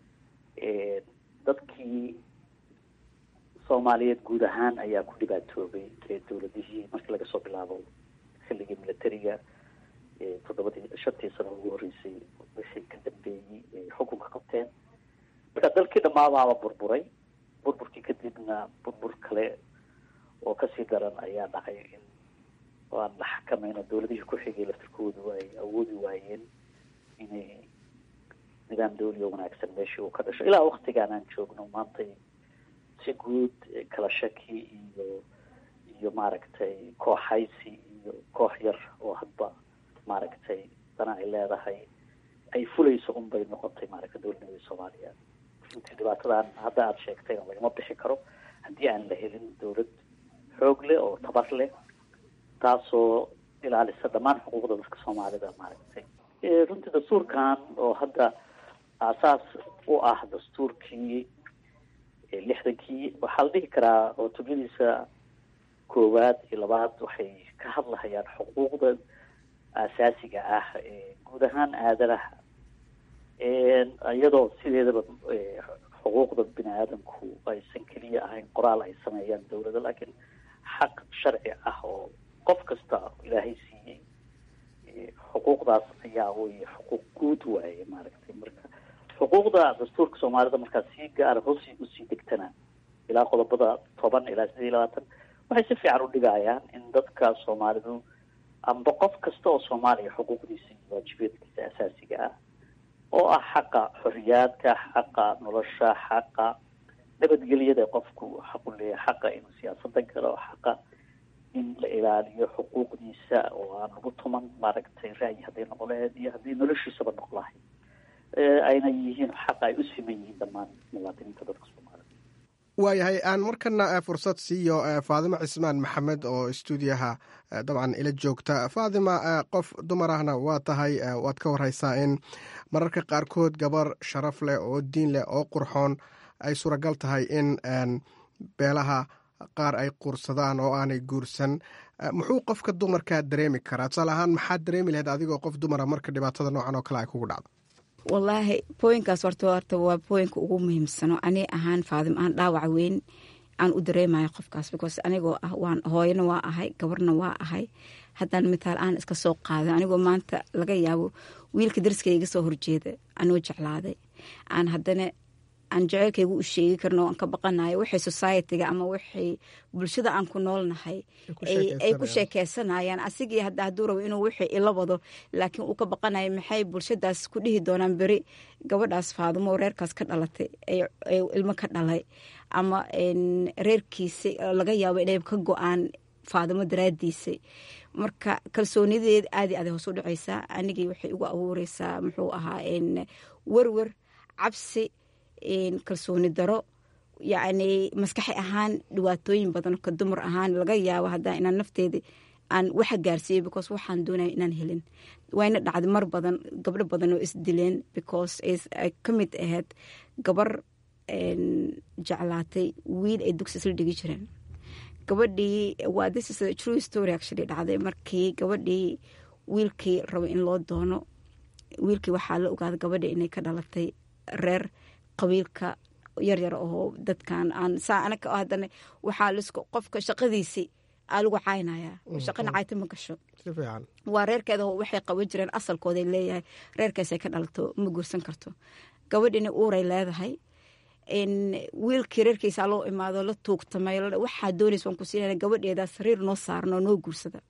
dadkii soomaaliyeed guud ahaan ayaa ku dhibaatoobay dowladihii markii laga soo bilaabo xilligii militariga toddobadii shantii sano ugu horreysay wixii ka dambeeyey xukunka qabteen marka dalkii dhammaadaaba burburay burburkii kadibna burbur kale oo kasii daran ayaa dhacay in aan la xakamayno dowladihii ku xigay laftirkoodu ay awoodi waayeen inay nidaam dawli oo wanaagsan meeshii uu ka dhasho ilaa waktigaan aan joogno maantay si guud kala shaki iyo iyo maaragtay kooxaysi iyo koox yar oo hadba maaragtay dana ay leedahay ay fulayso un bay noqotay maaragtay dowladnimada soomaaliya runtii dhibaatadan hadda aada sheegtayna lagama bixi karo haddii aan la helin dowlad xoog leh oo tabar leh taasoo ilaalisa dhammaan xuquuqda dadka soomaalida maaragtay runtii dastuurkan oo hadda aasaas u ah dastuurkii lixdankii waxaa la dhihi karaa cutubadiisa koowaad iyo labaad waxay ka hadlahayaan xuquuqda asaasiga ah guud ahaan aadanaha iyadoo sideedaba xuquuqda bini aadamku aysan keliya ahayn qoraal ay sameeyaan dowladda laakiin xaq sharci ah oo qof kasta ilaahay siiyey xuquuqdaas ayaa wey xuquuq guud waaye maaragtay marka xuquuqda dastuurka soomaalida markaa si gaara hoos usii degtana ilaa qodobada toban ilaa sideed iyo labaatan waxay si fiican u dhigayaan in dadka soomaalidu amba qof kasta oo soomaaliya xuquuqdiisa iyo waajibaadkiisa asaasiga ah oo ah xaqa xoriyaadka xaqa nolosha xaqa nabadgelyada qofku xaqu leeyahay xaqa inuu siyaasada galo xaqa in la ilaaliyo xuquuqdiisa oo aan lagu tuman maaragtay ra'yi hadday noqon lahayd iyo haddii noloshiisaba noqon lahayd ayna yihiin xaqa ay u siman yihiin dhammaan muwaadiniinta dadka soomaalida
waayahay aan markana fursad siiyo faadimo cismaan maxamed oo stuudiyaha dabcan ila joogta faadima qof dumar ahna waa tahay waad ka wareysaa in mararka qaarkood gabar sharaf leh oo diin leh oo qurxoon ay suuragal tahay in beelaha qaar ay quursadaan oo aanay guursan muxuu qofka dumarkaa dareemi karaa tusaale ahaan maxaad dareemi lahayd adigoo qof dumara marka dhibaatada noocan oo kale ay kugu dhacdo
wallaahi booyinkaas horta horta waa booyinka ugu muhiimsano ani ahaan faadim aan dhaawac weyn aan u dareemayo qofkaas because anigoo ah waan hooyana waa ahay gabarna waa ahay haddaan mitaal aan iska soo qaadan anigoo maanta laga yaabo wiilka dariskayga iga soo horjeeda anoo jeclaaday aan haddana aan jeceylkaygu u sheegi karno aan ka baqanayo waxay societyga ama waxay bulshada aan ku noolnahay ay ku sheekeysanayaan asigii hadda hadduu rabo inuu wixii ila wado laakiin uu ka baqanayo maxay bulshadaas ku dhihi doonaan beri gabadhaas faadimo reerkaas ka dhalatay ilmo ka dhalay ama reerkiisa laga yaabo inay ka go-aan faadimo daraadiisay marka kalsoonideed aadi aday hoos u dhacaysaa anigii waxay ugu abuureysaa muxuu ahaa werwer cabsi kalsooni daro yacni maskaxi ahaan dhibaatooyin badan ka dumar ahaan laga yaabo haddaa inaan nafteeda aan waxa gaarsiiyey because waxaan doonaya inaan helin wayna dhacday mar badan gabdho badan oo isdileen because ay ka mid ahayd gabar jeclaatay wiil ay dugsi isla dhigi jireen gabadhii waa this is a true story actually dhacday markii gabadhii wiilkii rabo in loo doono wiilkii waxaa la ogaaday gabadha inay ka dhalatay reer qabiilka yaryar oo dadkan aan saa anaga haddana waxaa lisku qofka shaqadiisii aa lagu caynaya shaqana cayta ma gasho
si fiican
waa reerkeeda waxay qaban jireen asalkooday leeyahay reerkaasay ka dhalato ma guursan karto gabadhina uuray leedahay wiilkii reerkiisa loo imaado la tuugtamay waxaa doonaysa waan ku siinana gabadheeda sariir noo saaran oo noo guursada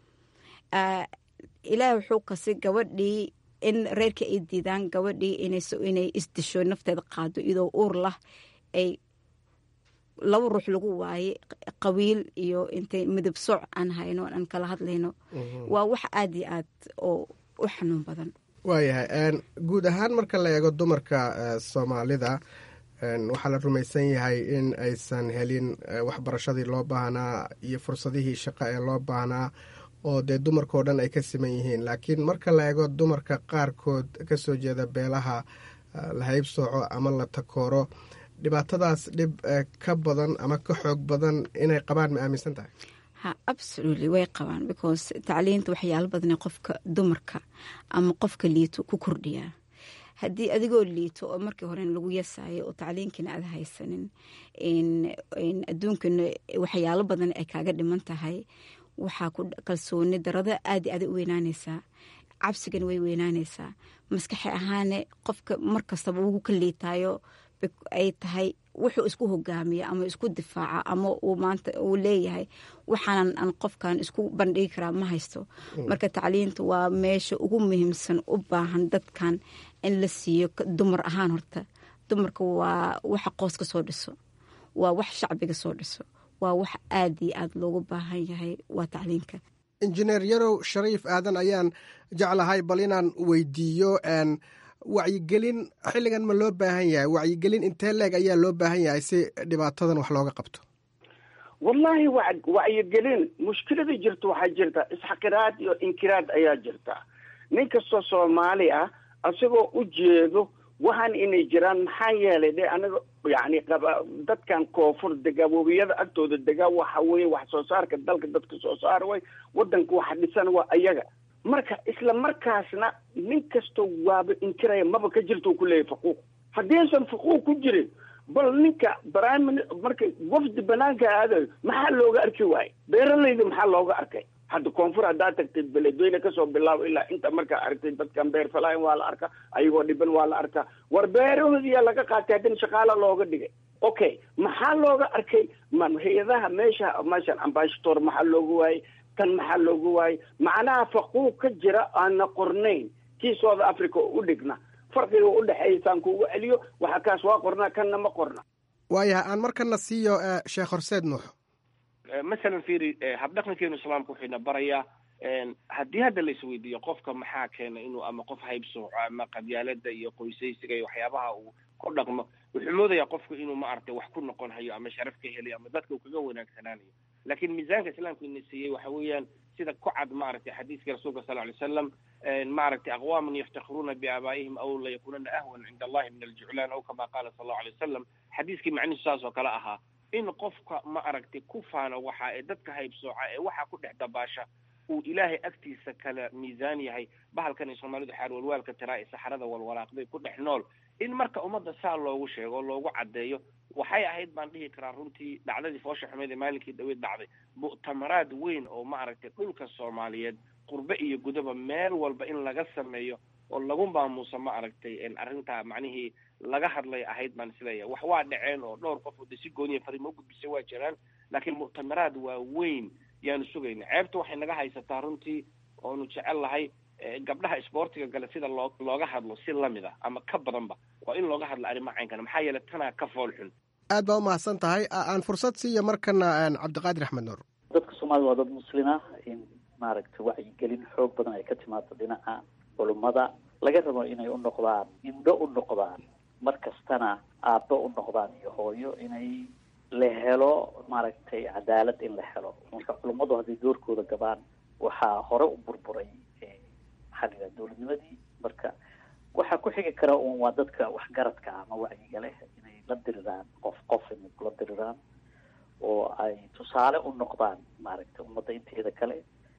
ilaah wuxuu kasi gabadhii in reerkii ay diidaan gabadhii inay isdisho nafteeda qaado iyadoo uur lah ay laba ruux lagu waaye qabiil iyo intay midab sooc aan hayno aan kala hadlayno waa wax aada iyo aad oo u xanuun badan
waayahay guud ahaan marka la eego dumarka soomaalida waxaa la rumaysan yahay in aysan helin waxbarashadii loo baahnaa iyo fursadihii shaqo ee loo baahnaa oo dee dumarkao dhan ay ka siman yihiin laakiin marka la eego dumarka qaarkood ka soo jeeda beelaha la haybsooco ama la takooro dhibaatadaas dhib ka badan ama ka xoog badan inay qabaan ma aaminsan tahay
ha absolutely way qabaan because tacliinta waxyaalo badane qofka dumarka ama qofka liito ku kordhiyaa haddii adigoo liito oo markii hore lagu yasayo oo tacliinkiina aada haysanin adduunkana waxyaalo badan ay kaaga dhiman tahay waxaa ku kalsooni darada aada aada u weynaanaysaa cabsigana way weynaanaysaa maskaxi ahaane qofka markastaba ugu ka liitaayo ay tahay wuxuu isku hogaamiya ama isku difaaca ama uu maanta uu leeyahay waxaanan aan qofkan isku bandhigi karaa ma haysto marka tacliinta waa meesha ugu muhiimsan u baahan dadkan in la siiyo dumar ahaan horta dumarka waa waxa qooska soo dhiso waa wax shacbiga soo dhiso waa wax aada iyo aada loogu baahan yahay waa tacliinka
injineer yarow shariif aadan ayaan jeclahay bal inaan weydiiyo wacyigelin xilligan ma loo baahan yahay wacyigelin intee leeg ayaa loo baahan yahay si dhibaatadan wax looga qabto
wallaahi wa wacyigelin mushkilada jirta waxaa jirta isxaqiraad iyo inkiraad ayaa jirta nin kastoo soomaali ah isagoo u jeedo waxaan inay jiraan maxaa yeelay de anaga yani dadkan koonfur dega webiyada agtooda dega waxa weye wax soo saarka dalka dadka soo saar way wadanka waxa dhisan waa ayaga marka isla markaasna nin kastoo waaba inkiraya maba ka jirta u kuleeyahy faquuq haddiisan faquuq ku jirin bal ninka brime marka wafdi banaanka aadayo maxaa looga arki waaye beeralayda maxaa looga arkay hadda koonfur haddaa tagtay beledweyne kasoo bilaabo ilaa inta markaa aragtay dadkan beer falaayan waa la arkaa ayagoo dhiban waa la arkaa war beerahoodiyaa laga qaatay haddana shaqaala looga dhigay okay maxaa looga arkay ma hay-adaha meesha meeshan ambashator maxaa looga waayey tan maxaa looga waayey macnaha faquuq ka jira aana qornayn kii south africa oo u dhigna farqiga u dhexeeya saan kuugu celiyo waxa kaas waa qornaa kanna ma qorna
waayahay aan markana siiyo sheekh horseed nuux
masalan fiiri habdhaqankeenu islaamka wuxuuna barayaa haddii hadda la isweydiiyo qofka maxaa keena inuu ama qof haybsooco ama qabyaalada iyo qoysaysiga iyo waxyaabaha uu ku dhaqmo wuxuu moodayaa qofku inuu maaragtay wax ku noqon hayo ama sharaf ka helayo ama dadka uu kaga wanaagsanaanayo laakiin miisaanka islaamka ina siiyey waxa weeyaan sida ku cad maaragtay xadiiska rasuulka sal ly slam maaragtay aqwaaman yaftakhiruuna biaabaa'ihim aw layakunana ahwan cinda allahi min aljuclaan aw kama qaala sal allahu alay wasalam xadiiskii macnihiisu saas oo kale ahaa in qofka ma aragtay ku faano waxa ee dadka haybsooca ee waxa ku dhex dabaasha uu ilaahay agtiisa kala miisaan yahay bahalkan ay soomaalidu xaar walwaalka tiraa ee saxarada walwalaaqday ku dhex nool in marka ummadda saa loogu sheego oo loogu caddeeyo waxay ahayd baan dhihi karaa runtii dhacdadii foosha xumeed ee maalinkii dhaweyd dhacday mu'tamaraad weyn oo ma aragtay dhulka soomaaliyeed qurbe iyo gudaba meel walba in laga sameeyo oo lagu maamuuso ma aragtay arrintaa macnihii laga hadlay ahayd baan isleeyahay wax waa dhaceen oo dhowr qof oo de si gooniya fariimo ugudbisay waa jiraan laakiin mu'tamaraad waa weyn yaanu sugayna ceebta waxay naga haysataa runtii oonu jecel lahay gabdhaha isboortiga gale sida loo looga hadlo si lamid ah ama ka badanba waa in looga hadlo arrimaha caynkana maxaa yeelay tanaa ka fool xun
aad baa umahadsan tahay aan fursad siiya markana cabdiqaadir axmed nuur
dadka soomaalida waa dad muslima in maaragtay wacyigelin xoog badan ay ka timaado dhinaca culummada laga rabo inay u noqdaan indho u noqdaan mar kastana aabbo u noqdaan iyo hooyo inay la helo maaragtay cadaalad in la helo marka culummadu hadday doorkooda gabaan waxaa hore u burburay maxaa la yidhaha dowladnimadii marka waxaa ku xigi kara un waa dadka waxgaradka ama wacyiga leh inay la diriraan qof qof inay kula diriraan oo ay tusaale u noqdaan maaragtay ummadda inteeda kale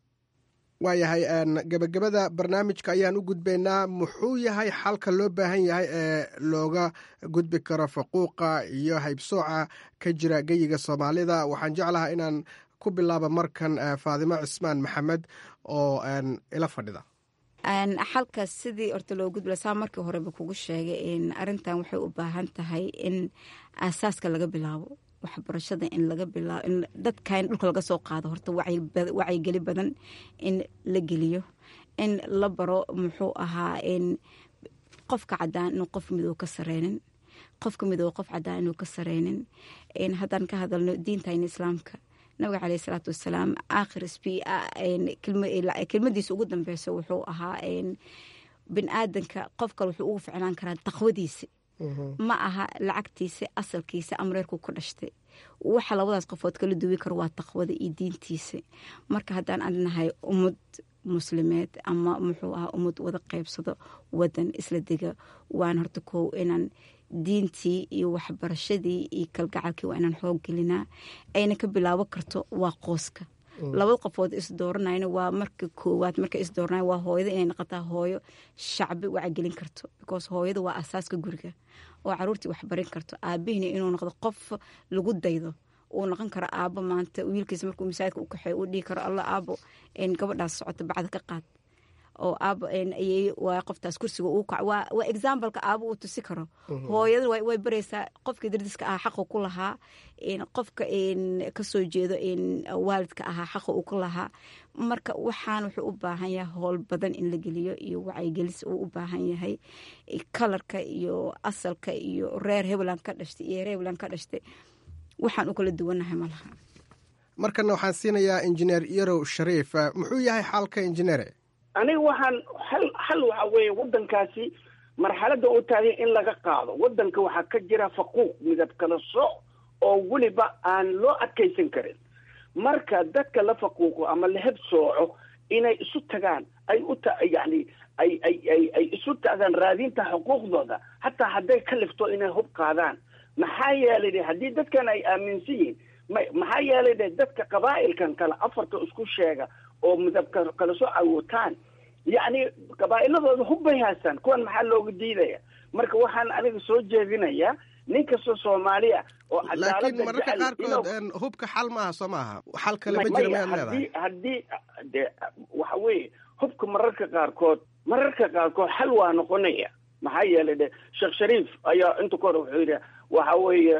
waayahay gebagabada barnaamijka ayaan u gudbaynaa muxuu yahay xalka loo baahan yahay ee looga gudbi karo faquuqa iyo haybsooca ka jira geyiga soomaalida waxaan jeclahaa inaan ku bilaaba markan faadimo cismaan maxamed oo ila fadhida
xalkaas sidii horta loo gudbila saa markii horeba kugu sheegay arintan waxay u baahan tahay in aasaaska laga bilaabo waxbarashada in laga bilaabo in dadka in dhulka laga soo qaado horta wacyigeli badan in la geliyo in la baro muxuu ahaa in qofka cadaan inuu qof midow ka sareynin qofka midow qof cadaan inuu ka sareynin haddaan ka hadalno diintayna islaamka nabiga caleyh isalaatu wasalaam aakhir sb kelmadiisa ugu dambeysa wuxuu ahaa bin aadanka qof kale wuxuu ugu ficnaan karaa taqwadiisa ma aha lacagtiisa asalkiisa amreerku ka dhashtay waxa labadaas qofood kala duwi karo waa taqwada iyo diintiisa marka haddaan adnahay ummad muslimeed ama muxuu ahaa ummad wada qeybsado wadan isla dega waan horta kow inaan diintii iyo waxbarashadii iyo kalgacalkii waa inaan xoog gelinaa ayna ka bilaabo karto waa qooska labada qofood isdooranayna waa marka koowaad marka isdooranay waa hooyada inay noqotaa hooyo shacbi wacagelin karto because hooyada waa asaaska guriga oo caruurtii waxbarin karto aabihina inuu noqdo qof lagu daydo uu noqon karo aabo maanta wiilkiisa markuu masaajidka u kaxeeyo uu dhihi karo alla aabo gabadhaas socota bacda ka qaad oo aabo waa qoftaas kursiga uu kac waa exampleka aabo uu tusi karo hooyada way baraysaa qofkii dardiska ahaa xaqu ku lahaa qofka kasoo jeedo waalidka ahaa xaqa uu ku lahaa marka waxaan wuxuu u baahan yahay howl badan in la geliyo iyo wacyigelis uu u baahan yahay kalarka iyo asalka iyo reer hebland ka dhashtay iyo reer hebland ka dhashtay waxaan u kala duwanahay malaha
markana waxaan siinayaa injineer yarow shariif muxuu yahay xaalka injineere
aniga waxaan hal hal waxa weeye waddankaasi marxaladda u taagay in laga qaado waddanka waxaa ka jira faquuq midab kala sooc oo weliba aan loo adkaysan karin marka dadka la faquuqo ama la heb sooco inay isu tagaan ay u ta yacni ay ay ay ay isu tagaan raadinta xuquuqdooda hataa hadday ka lifto inay hub qaadaan maxaa yeelay de haddii dadkan ay aaminsan yihiin ma maxaa yeelay de dadka qabaa'ilkan kale afarta isku sheega oo midabka kala soo awootaan yacni qabaa'iladooda hubbay haystaan kuwan maxaa looga diidaya marka waxaan aniga soo jeedinayaa nin kastoo soomaaliya oo
laakiin mararka qaarkood hubka xal maaha soo maaha xal kale ma jira mayaad leedahay
haddii de waxa weeye hubka mararka qaarkood mararka qaarkood xal waa noqonaya maxaa yeelay de sheekh shariif ayaa inta ka hore wuxuu yidhi waxa weeye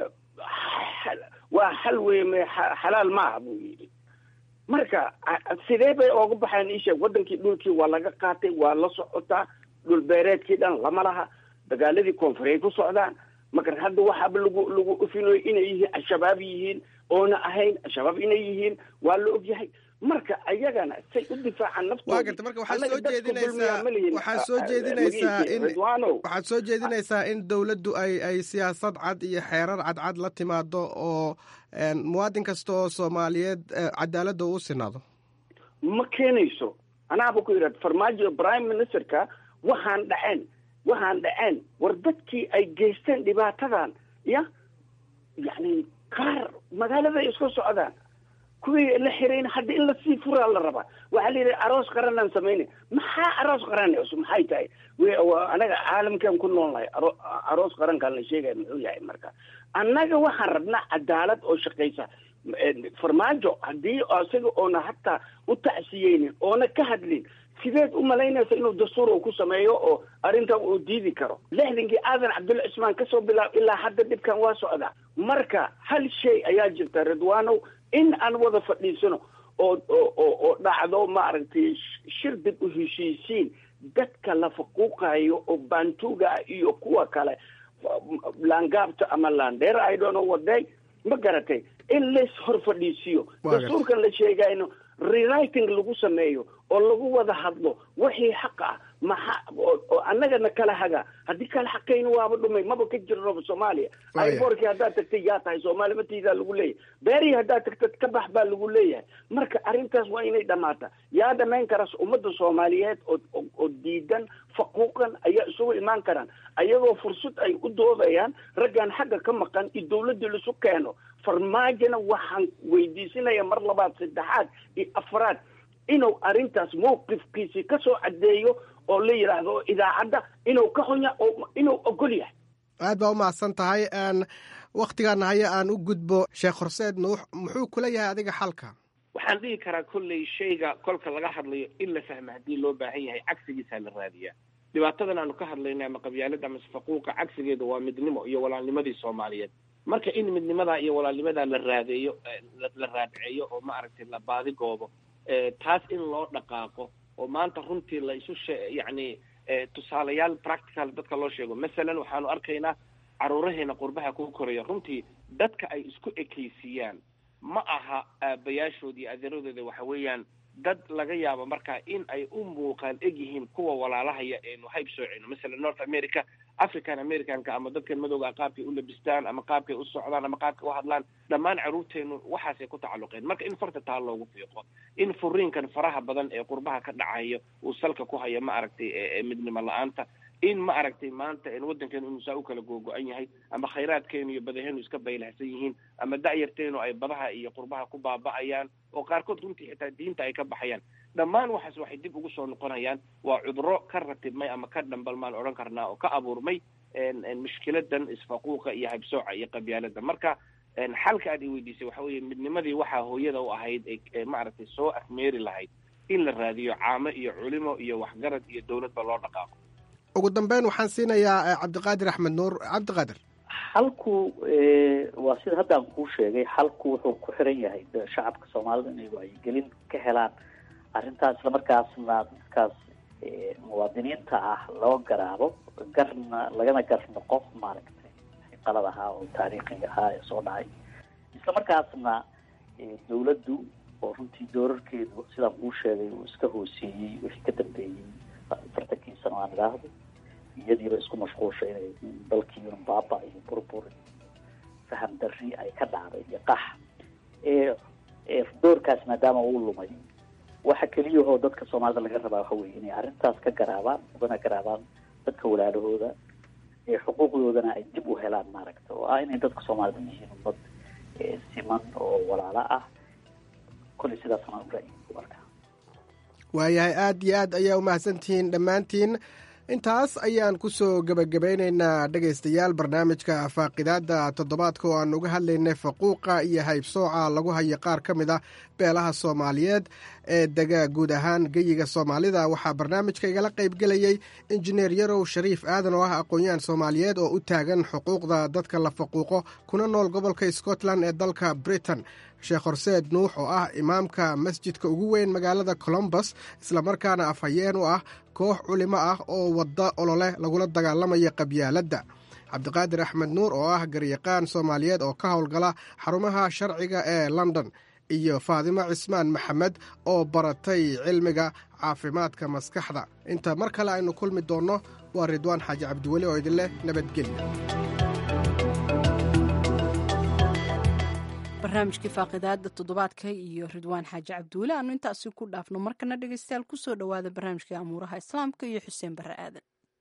waa xal weye me xalaal maaha buu yidhi marka sidee bay ooga baxeen isheeg waddankii dhulkii waa laga qaatay waa la socotaa dhul beereedkii dhan lama laha dagaaladii koonfureey ku socdaan marka hadda waxaaba lagu lagu ufinayo inay yihiin al-shabaab yihiin oona ahayn al-shabaab inay yihiin waa la ogyahay marka ayagana say u difaacaan
waa garta marka waxaad soo jeedinaysaa waxaad soo jeedinaysaa in waxaad soo jeedinaysaa in dowladdu ay ay siyaasad cad iyo xeerar cadcad la timaado oo muwaadin kasta oo soomaaliyeed cadaaladda uu sinaado
ma keenayso anaaba ku yidhahda farmaajo prime ministerka waxaan dhaceen waxaan dhaceen war dadkii ay geysteen dhibaatadan ya yacni qaar magaaladay isku socdaan kuwii la xirayn hadda in lasii furaa la rabaa waxaa la yidhi aroos qaranaan samayna maxaa aroos qaran maxay tahay anaga caalamkan ku nool nahay aroos qarankaan la sheegaya muxuu yahay marka annaga waxaan rabnaa cadaalad oo shaqaysa farmaajo haddii isaga oona hataa u tacsiyeynin oona ka hadlin sideed u malaynaysa inuu dastuur uu ku sameeyo oo arrintan uu diidi karo lixdankii aadan cabdulla cismaan kasoo bilaab ilaa hadda dhibkan waa socdaa marka hal shay ayaa jirta ridwaanow in aan wada fadhiisano oo oo oo dhacdo maaragtay shir dib u heshiisiin dadka la faquuqayo oo baantuuga iyo kuwa kale laangaabta ama laandheer i don't know what day ma garatay in lays hor fadhiisiyo dastuurkan la sheegayno rewriting lagu sameeyo oo lagu wada hadlo wixii xaq ah maxa oo annagana kala haga haddii kala xaqayna waaba dhumay maba ka jirnoba soomaaliya iborkii haddaad tagtay yaa tahay soomaaliya matiidaa lagu leeyahay beerihii haddaad tagtad ka bax baa lagu leeyahay marka arrintaas waa inay dhammaata yaa dhamayn karas ummadda soomaaliyeed oo oo diidan faquuqan ayaa isugu imaan karaan ayagoo fursad ay u doodayaan raggan xagga ka maqan iyo dawladdii laisu keeno farmaajona waxaan weydiisinaya mar labaad saddexaad iyo afraad inuu arrintaas mawqifkiisii ka soo caddeeyo oo la yidhaahdo idaacadda inuu ka xunya oo inuu ogol yahay
aad baa u mahadsan tahay wakhtigaana haya aan u gudbo sheekh horseed nuux muxuu kula yahay adiga xalka
waxaan dhihi karaa kolley shayga kolka laga hadlayo in la fahmo haddii loo baahan yahay cagsigiisaa la raadiyaa dhibaatadan aanu ka hadlayna ama qabyaalada ama faquuqa cagsigeeda waa midnimo iyo walaalnimadii soomaaliyeed marka in midnimadaa iyo walaalnimadaa la raadeeyo la raadceeyo oo maaragtay la baadigoobo taas in loo dhaqaaqo oo maanta runtii la isu she yacni tusaalayaal practical dadka loo sheego masalan waxaanu arkaynaa caruuraheena qurbaha ku koraya runtii dadka ay isku ekaysiiyaan ma aha aabayaashood iyo adeeradooda waxa weeyaan dad laga yaabo markaa in ay u muuqaan egyihiin kuwa walaalahaya eenu hayb soocino masalan north america african americanka ama dadkan madowga qaabkay u labistaan ama qaabkay u socdaan ama qaabkay u hadlaan dhammaan caruurteenu waxaasay ku tacalluqeen marka in farta taa loogu fiiqo in furiinkan faraha badan ee qurbaha ka dhacayo uu salka ku hayo ma aragtay midnimo la-aanta in ma aragtay maanta waddankeenu inuu saa u kala googo-an yahay ama khayraadkeenu iyo badaheenu iska baylahsan yihiin ama da'yarteenu ay badaha iyo qurbaha ku baaba'ayaan oo qaarkood runtii xitaa diinta ay ka baxayaan dhammaan waxaas waxay dib ugu soo noqonayaan waa cuduro ka ratibmay ama ka dhambalmaan odhan karnaa oo ka abuurmay mushkiladan isfaquuqa iyo habsooca iyo qabyaalada marka xalka aad i weydiisay waxa weeye midnimadii waxaa hooyada u ahayd ee maaragtay soo afmeeri lahayd in la raadiyo caamo iyo culimo iyo waxgarad iyo dowladba loo dhaqaaqo
ugu dambeyn waxaan siinayaa cabdiqaadir axmed nuur cabdiqaadir
xalku waa sida hadda aan kuu sheegay xalku wuxuu ku xiran yahay shacabka soomaalida inay wacyigelin ka helaan arrintaas islamarkaasna dadkaas muwaadiniinta ah loo garaabo garna lagana gar noqo maaragtay qalad ahaa oo taariikhiga ahaa ee soo dhacay islamarkaasna dawladdu oo runtii doorarkeedu sidaan kuu sheegay uu iska hooseeyey wixii ka dambeeyey afartankii sano aan idhaahdo iyadiiba isku mashquulsha inay dalkiiun baaba iyo burbur faham darri ay ka dhacday iyo qax doorkaas maadaama uu lumay waxa keliyahoo dadka soomaalida laga rabaa waxa weye inay arrintaas ka garaabaan ugana garaabaan dadka walaalahooda ee xuquuqdoodana ay dib u helaan maaragta oo ah inay dadka soomaalida yihiin ummad siman oo walaalo ah kolley sidaasna ra-yi ku arkaa
waayahay aad iyo aad ayaa umahadsantihiin dhammaantiin intaas ayaan ku soo gebagabaynaynaa dhegaystayaal barnaamijka faaqidaadda toddobaadka oo aan uga hadlaynay faquuqa iyo haybsooca lagu hayo qaar ka mid ah beelaha soomaaliyeed ee dega guud ahaan geyiga soomaalida waxaa barnaamijka igala qaybgelayey injineer yarow shariif aadan oo ah aqoon-yahan soomaaliyeed oo u taagan xuquuqda dadka la faquuqo kuna nool gobolka scotland ee dalka britain sheekh horseed nuux oo ah imaamka masjidka ugu weyn magaalada colombus islamarkaana afhayeen u ah koox culimo ah oo wadda olole lagula dagaalamaya qabyaaladda cabdiqaadir axmed nuur oo ah garyaqaan soomaaliyeed oo ka howlgala xarumaha sharciga ee london iyo faadimo cismaan maxamed oo baratay cilmiga caafimaadka maskaxda inta mar kale aynu kulmi doonno waa ridwaan xaaji cabdiweli oo idinleh nabadgelya
barnaamijkii faaqidaada toddobaadka iyo ridwaan xaaji cabdiweli aanu intaasi ku dhaafno markana dhegeystayaal kusoo dhowaada barnaamijkai amuuraha islaamka iyo xuseen barre aadan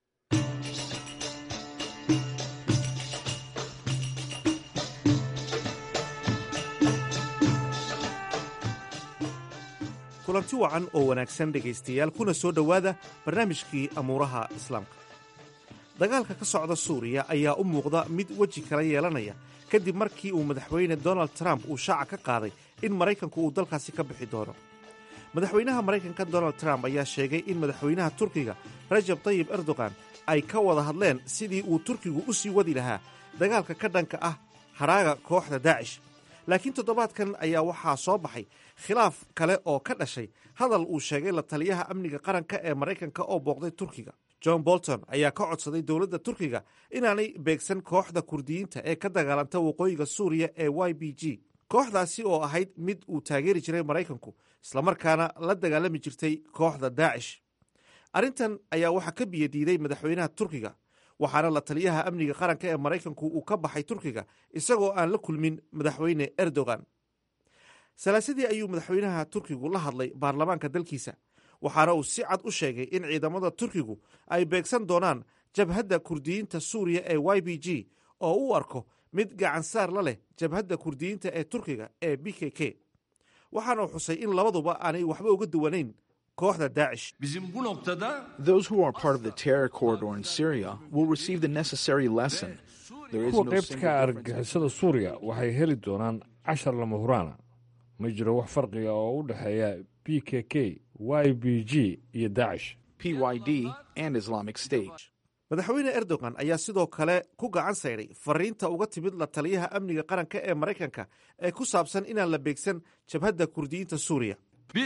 kulanti wacan oo wanaagsan dhegaystayaal kuna soo dhowaada barnaamijkii amuuraha islaamka dagaalka ka socda suuriya ayaa u muuqda mid weji kala yeelanaya kadib markii uu madaxweyne donald trump uu shaaca ka qaaday in maraykanku uu dalkaasi ka bixi doono madaxweynaha maraykanka donald trump ayaa sheegay in madaxweynaha turkiga rajab tayib erdogan ay ka wada hadleen sidii uu turkigu u sii wadi lahaa dagaalka ka dhanka ah hadhaaga kooxda daacish laakiin toddobaadkan ayaa waxaa soo baxay khilaaf kale oo ka dhashay hadal uu sheegay la taliyaha amniga qaranka ee maraykanka oo booqday turkiga john bolton ayaa ka codsaday dowladda turkiga inaanay beegsan kooxda kurdiyiinta ee ka dagaalanta waqooyiga suuriya ee y b g kooxdaasi oo ahayd mid uu taageeri jiray maraykanku islamarkaana la dagaalami jirtay kooxda daacish arrintan ayaa waxaa ka biyadiiday madaxweynaha turkiga waxaana la taliyaha amniga qaranka ee maraykanku uu ka baxay turkiga isagoo aan la kulmin madaxweyne erdogan salaasadii ayuu madaxweynaha turkigu la hadlay baarlamaanka dalkiisa waxaana uu si cad u sheegay in ciidamada turkigu ay beegsan doonaan jabhadda kurdiyiinta suuriya ee y b g oo u arko mid gacansaar la leh jabhadda kurdiyiinta ee turkiga ee b k k waxaana uu xusay in labaduba aanay waxba uga duwanayn kooxda daacish
Those who are part of the terror corridor in Syria will receive the necessary lesson. There is
kuwa
no
qaybta
single
ka
difference.
argagixisada suuriya waxay heli doonaan cashar lama huraana ma jiro wax farqiga oo u dhexeeya b k k y b g iyo daacish
PYD, and Islamic State.
madaxweyne erdogan ayaa sidoo kale ku gacan sayday fariinta uga timid la taliyaha amniga qaranka ee maraykanka ee ku saabsan inaan la beegsan jabhadda kurdiyiinta suuriya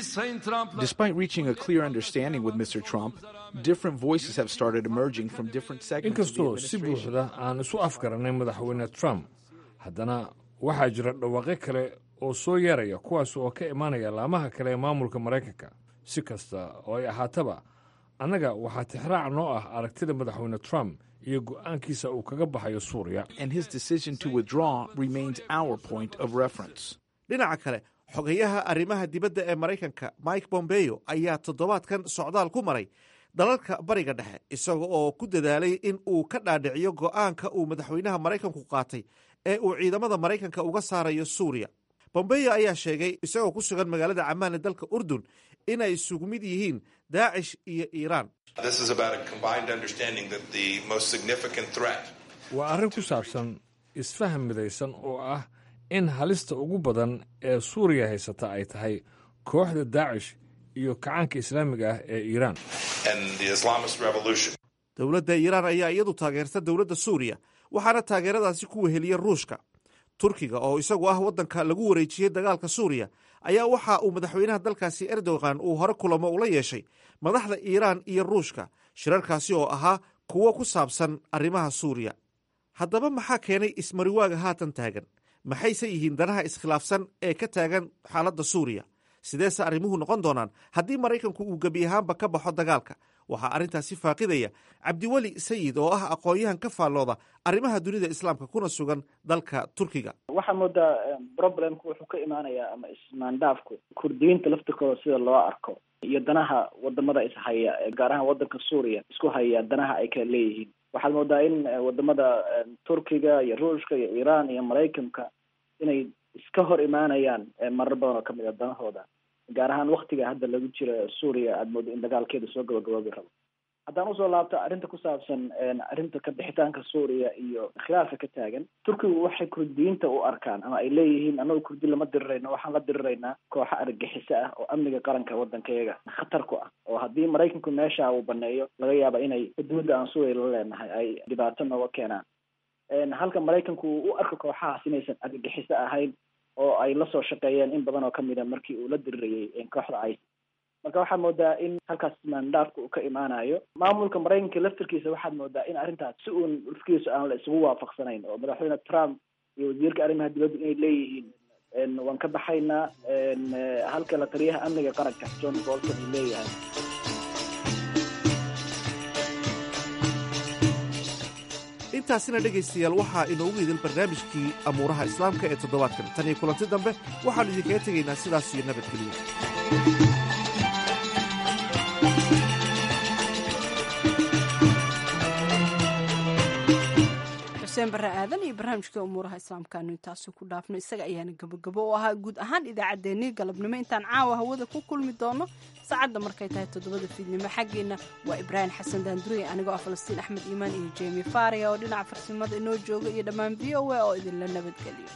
Despite reaching a clear understanding with Mr. Trump, different voices have started emerging from different segments of the
inkastoo si
administration.
buuxda aan isu afgaranay madaxweyne trump haddana waxaa jira dhawaaqyo kale oo soo yeeraya kuwaas oo ka imaanaya laamaha kale ee maamulka maraykanka si kasta oo ay ahaataba annaga waxaa tixraac noo ah aragtida madaxweyne trump iyo go'aankiisa uu kaga baxayo suuriya
and his decision to withdraw remains our point of reference.
dhinaca kale xogayaha arrimaha dibadda ee maraykanka mike bombeo ayaa toddobaadkan socdaal ku maray dalalka bariga dhexe isaga oo ku dadaalay in uu ka dhaadhiciyo go'aanka uu madaxweynaha maraykanku qaatay ee uu ciidamada maraykanka uga saarayo suuriya bombeo ayaa sheegay isagoo ku sugan magaalada camaan ee dalka urdun inay isugu mid yihiin daacish iyo iiraan
This is about a combined understanding that the most significant threat
waa arrin ku saabsan isfaham midaysan oo ah in halista ugu badan ee suuriya haysata ay tahay kooxda daacish iyo kacaanka islaamiga ah ee iiraan
and the Islamist revolution.
dowladda iiraan ayaa iyadu taageerta dowladda suuriya waxaana taageeradaasi ku weheliya ruushka turkiga oo isagu ah waddanka lagu wareejiyey dagaalka suuriya ayaa waxa uu madaxweynaha dalkaasi erdogan uu hore kulamo ula yeeshay madaxda iiraan iyo ruushka shirarkaasi oo ahaa kuwo ku saabsan arrimaha suuriya haddaba maxaa keenay ismariwaaga haatan taagan maxayse yihiin danaha iskhilaafsan ee ka taagan xaaladda suuriya sideese arrimuhu noqon doonaan haddii maraykanku uu gebi ahaanba ka baxo dagaalka waxaa arrintaasi faaqidaya cabdiweli sayid oo ah aqoon-yahan ka faallooda arrimaha dunida islaamka kuna sugan dalka turkiga
waxaa moodaa problemku wuxuu ka imaanayaa ama ismaandaafku kurdiyiinta laftirkooda sida loo arko iyo danaha wadamada ishaya gaar ahaan wadanka suuriya isku haya danaha ay kala leeyihiin waxaad moodaa in wadamada turkiga iyo ruushka iyo iiraan iyo maraykanka inay iska hor imaanayaan marar badan oo kamid a danahooda gaar ahaan waktiga hadda lagu jiro suuriya aada moodo in dagaalkeeda soo gabagaboobi rabo haddaan usoo laabto arrinta ku saabsan arrinta ka bixitaanka suuriya iyo khilaafka ka taagan turkigu waxay kurdiyiinta u arkaan ama ay leeyihiin annagu kurdi lama dirirayno waxaan la diriraynaa kooxo argagixiso ah oo amniga qaranka waddankayaga khatar ku ah oo haddii maraykanku meesha uu baneeyo laga yaaba inay xuduudda aan suuriya la leenahay ay dhibaato nooga keenaan halka maraykanku uu u arko kooxahaas inaysan argagixiso ahayn oo ay lasoo shaqeeyeen in badan oo kamid a markii uu la dirirayay kooxda ice marka waxaad moodaa in halkaas maandaafka uu ka imaanayo maamulka maraykanka laftirkiisa waxaad moodaa in arrintaas si uun lafkiisa aan la isugu waafaqsanayn oo madaxweyne trump iyo wasiirka arrimaha dibadda inay leeyihiin waan ka baxaynaa halka la taliyaha amniga qaranka john bolton uu leeyahay
intaasina dhegaystayaal waxaa inoogu idil barnaamijkii amuuraha islaamka ee toddobaadkan tan iyo kulanti dambe waxaannu idinkaga tegaynaa sidaas iyo nabadgelyo
xuseen barre aadan iyo barnaamijka umuuraha islaamkaanu intaasi ku dhaafno isaga ayaana gabogabo u ahaa guud ahaan idaacaddeenii galabnimo intaan caawa hawada ku kulmi doono saacadda markay tahay toddobada fiidnimo xaggeenna waa ibraahim xasan daanduriye anigoo ah falastiin axmed iimaan iyo jemi faria oo dhinaca farsimada inoo jooga iyo dhammaan v o a oo idinla nabadgeliyo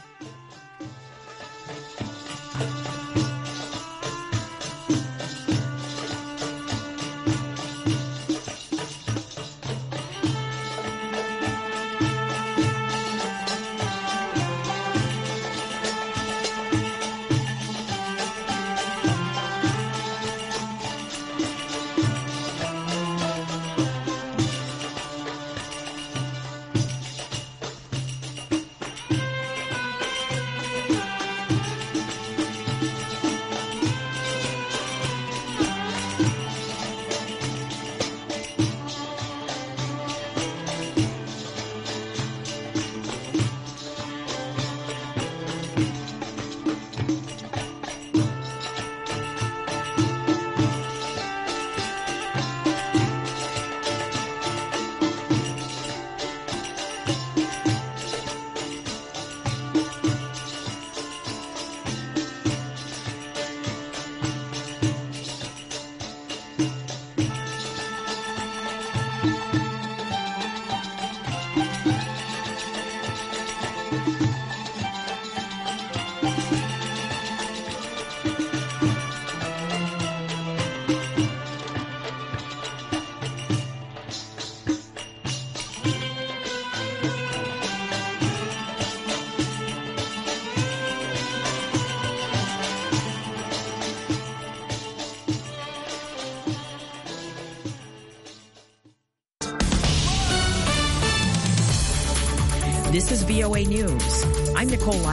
This is VOA News. I'm Nicole